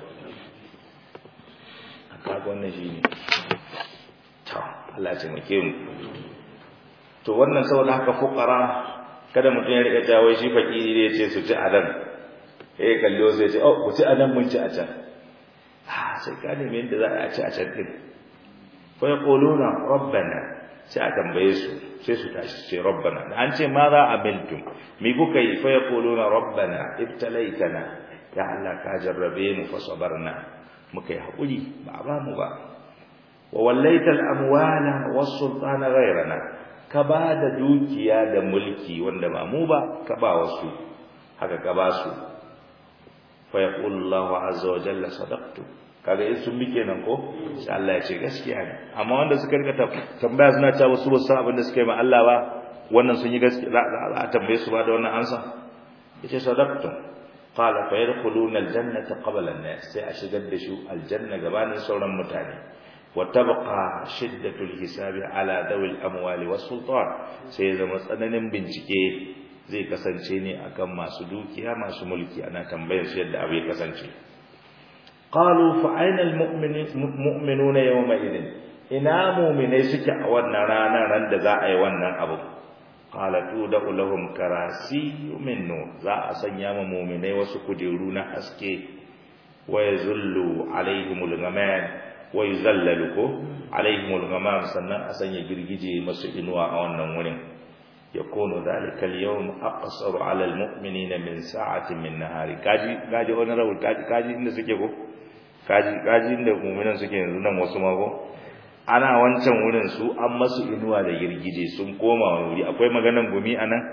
a kaga wannan shi ne ta Allah ce make mu to wannan saboda haka fukara kada mutum ya rika jawo shi fakiri da ya ce su ci a nan eh kallo sai ya ce oh ku ci a nan mun ci a can sai ka nemi yadda za a ci a can din fa yaquluna rabbana sai a tambaye su sai su tashi ce rabbana da an ce ma za amiltum mi kuka yi fa yaquluna rabbana ibtalaitana ya Allah ka jarrabe mu fa sabarna muka yi hakuri ba ba mu ba wa wallaita al-amwala was-sultana ghayrana ka ba da dukiya da mulki wanda ba mu ba ka ba wasu haka ka ba su fa yaqulu Allahu azza wa jalla sadaqtu kaga in sun bike nan ko sai Allah ya ce gaskiya ne amma wanda suka rika tambaya suna cewa su ba san abin da suka yi ma Allah ba wannan sun yi gaskiya za a tambaye su ba da wannan ansa yace sadaqtum qala fa yadkhuluna aljannata qabla an-nas sai a shigar da shi aljanna gabanin sauran mutane wa tabqa shiddatul hisabi ala dawil amwali was sultan sai zama tsananin bincike zai kasance ne akan masu dukiya masu mulki ana tambayar su yadda abu ya kasance qalu fa aina almu'minuna yawma idin ina mu'minai suke a wannan ranar ran da za a yi wannan abu qala tudau lahum karasi min nur za a sanya ma mu'minai wasu kujeru na haske wa yazullu alaihimul ghamam wa yuzallalu ko alaihimul ghamam sannan a sanya girgije masu inuwa a wannan wurin yakunu dhalika al-yawm aqsaru ala al-mu'minina min sa'atin min nahari kaji kaji wannan rawul kaji kaji inda suke ko kaji kaji inda mu'minan suke yanzu nan wasu mako ana wancan wurin su an masu inuwa da girgije sun koma wani wuri akwai maganan gumi anan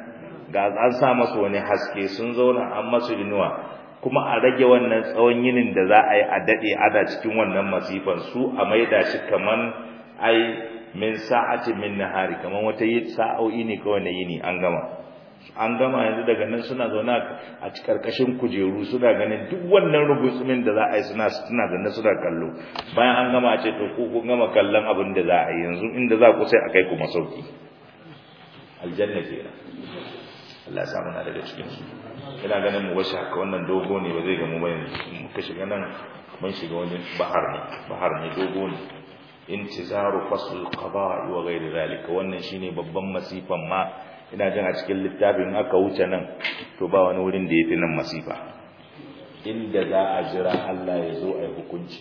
ga an sa masu wani haske sun zauna an masu inuwa kuma a rage wannan tsawon yinin da za a yi a daɗe ada cikin wannan masifan su a maida shi kaman ai min sa'ati min nahari kaman wata yi sa'o'i ne kawai na yini an gama an gama yanzu daga nan suna zaune a karkashin kujeru suna ganin duk wannan rubutsumin da za a yi suna suna zaune suna kallo bayan an gama a ce to ku kun gama kallon abin da za a yi yanzu inda za ku sai a kai ku masauki aljanna kenan Allah ya samu na daga cikin su ina ganin mu wasu haka wannan dogo ne ba zai gamu ba yanzu muka shiga nan mun shiga wani bahar ne bahar ne dogo ne intizaru fasl qada'i wa ghairi zalika wannan shine babban masifan ma ina jin a cikin littafin aka wuce nan to ba wani wurin da yafi nan masifa inda za a jira Allah ya zo ai hukunci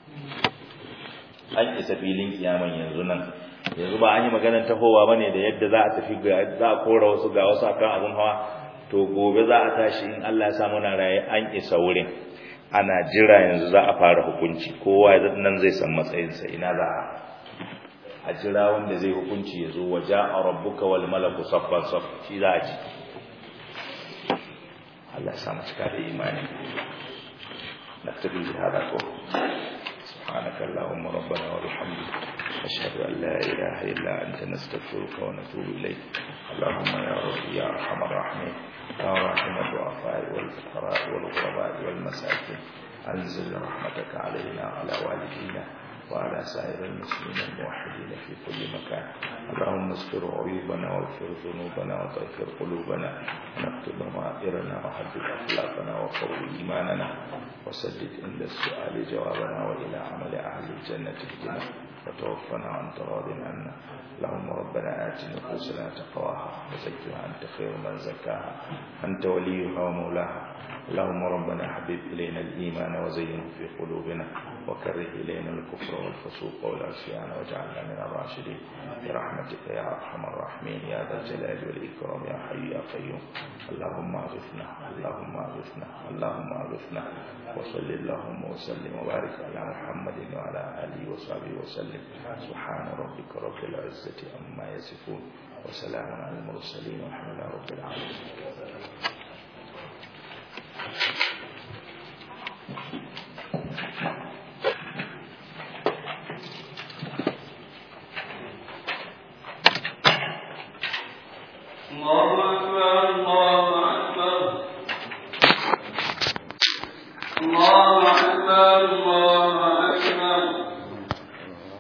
an isa filin kiyaman yanzu nan yanzu ba an yi maganar tahowa bane da yadda za a tafi ga za a kora wasu ga wasu akan abun hawa to gobe za a tashi in Allah ya sa muna raye an isa wurin ana jira yanzu za a fara hukunci kowa nan zai san matsayinsa ina za a a jira wanda zai hukunci ya zo waje a rabbuka wal malaku saffan saff shi za a ji Allah ya samu cika da imani na tafi hada ko سبحانك اللهم ربنا وبحمدك أشهد أن لا إله إلا أنت نستغفرك ونتوب إليك اللهم يا رب يا أرحم الراحمين يا راحم الضعفاء والفقراء والغرباء والمساكين أنزل رحمتك علينا وعلى والدينا وعلى سائر المسلمين الموحدين في كل مكان اللهم استر عيوبنا واغفر ذنوبنا وطهر قلوبنا ونكتب ضمائرنا وحدد أخلاقنا وقوي إيماننا وسدد عند السؤال جوابنا وإلى عمل أهل الجنة اهدنا وتوفنا عن تراض عنا اللهم ربنا آت نفوسنا تقواها وزكها أنت خير من زكاها أنت وليها ومولاها اللهم ربنا حبب إلينا الإيمان وزينه في قلوبنا وكره إلينا الكفر والفسوق والعصيان واجعلنا من الراشدين برحمتك يا أرحم الراحمين يا ذا الجلال والإكرام يا حي يا قيوم اللهم أغثنا اللهم أغثنا اللهم أغثنا وصل اللهم وسلم وبارك على محمد وعلى آله وصحبه وسلم سبحان ربك رب العزة عما يصفون وسلام على المرسلين والحمد لله رب العالمين الله أكبر الله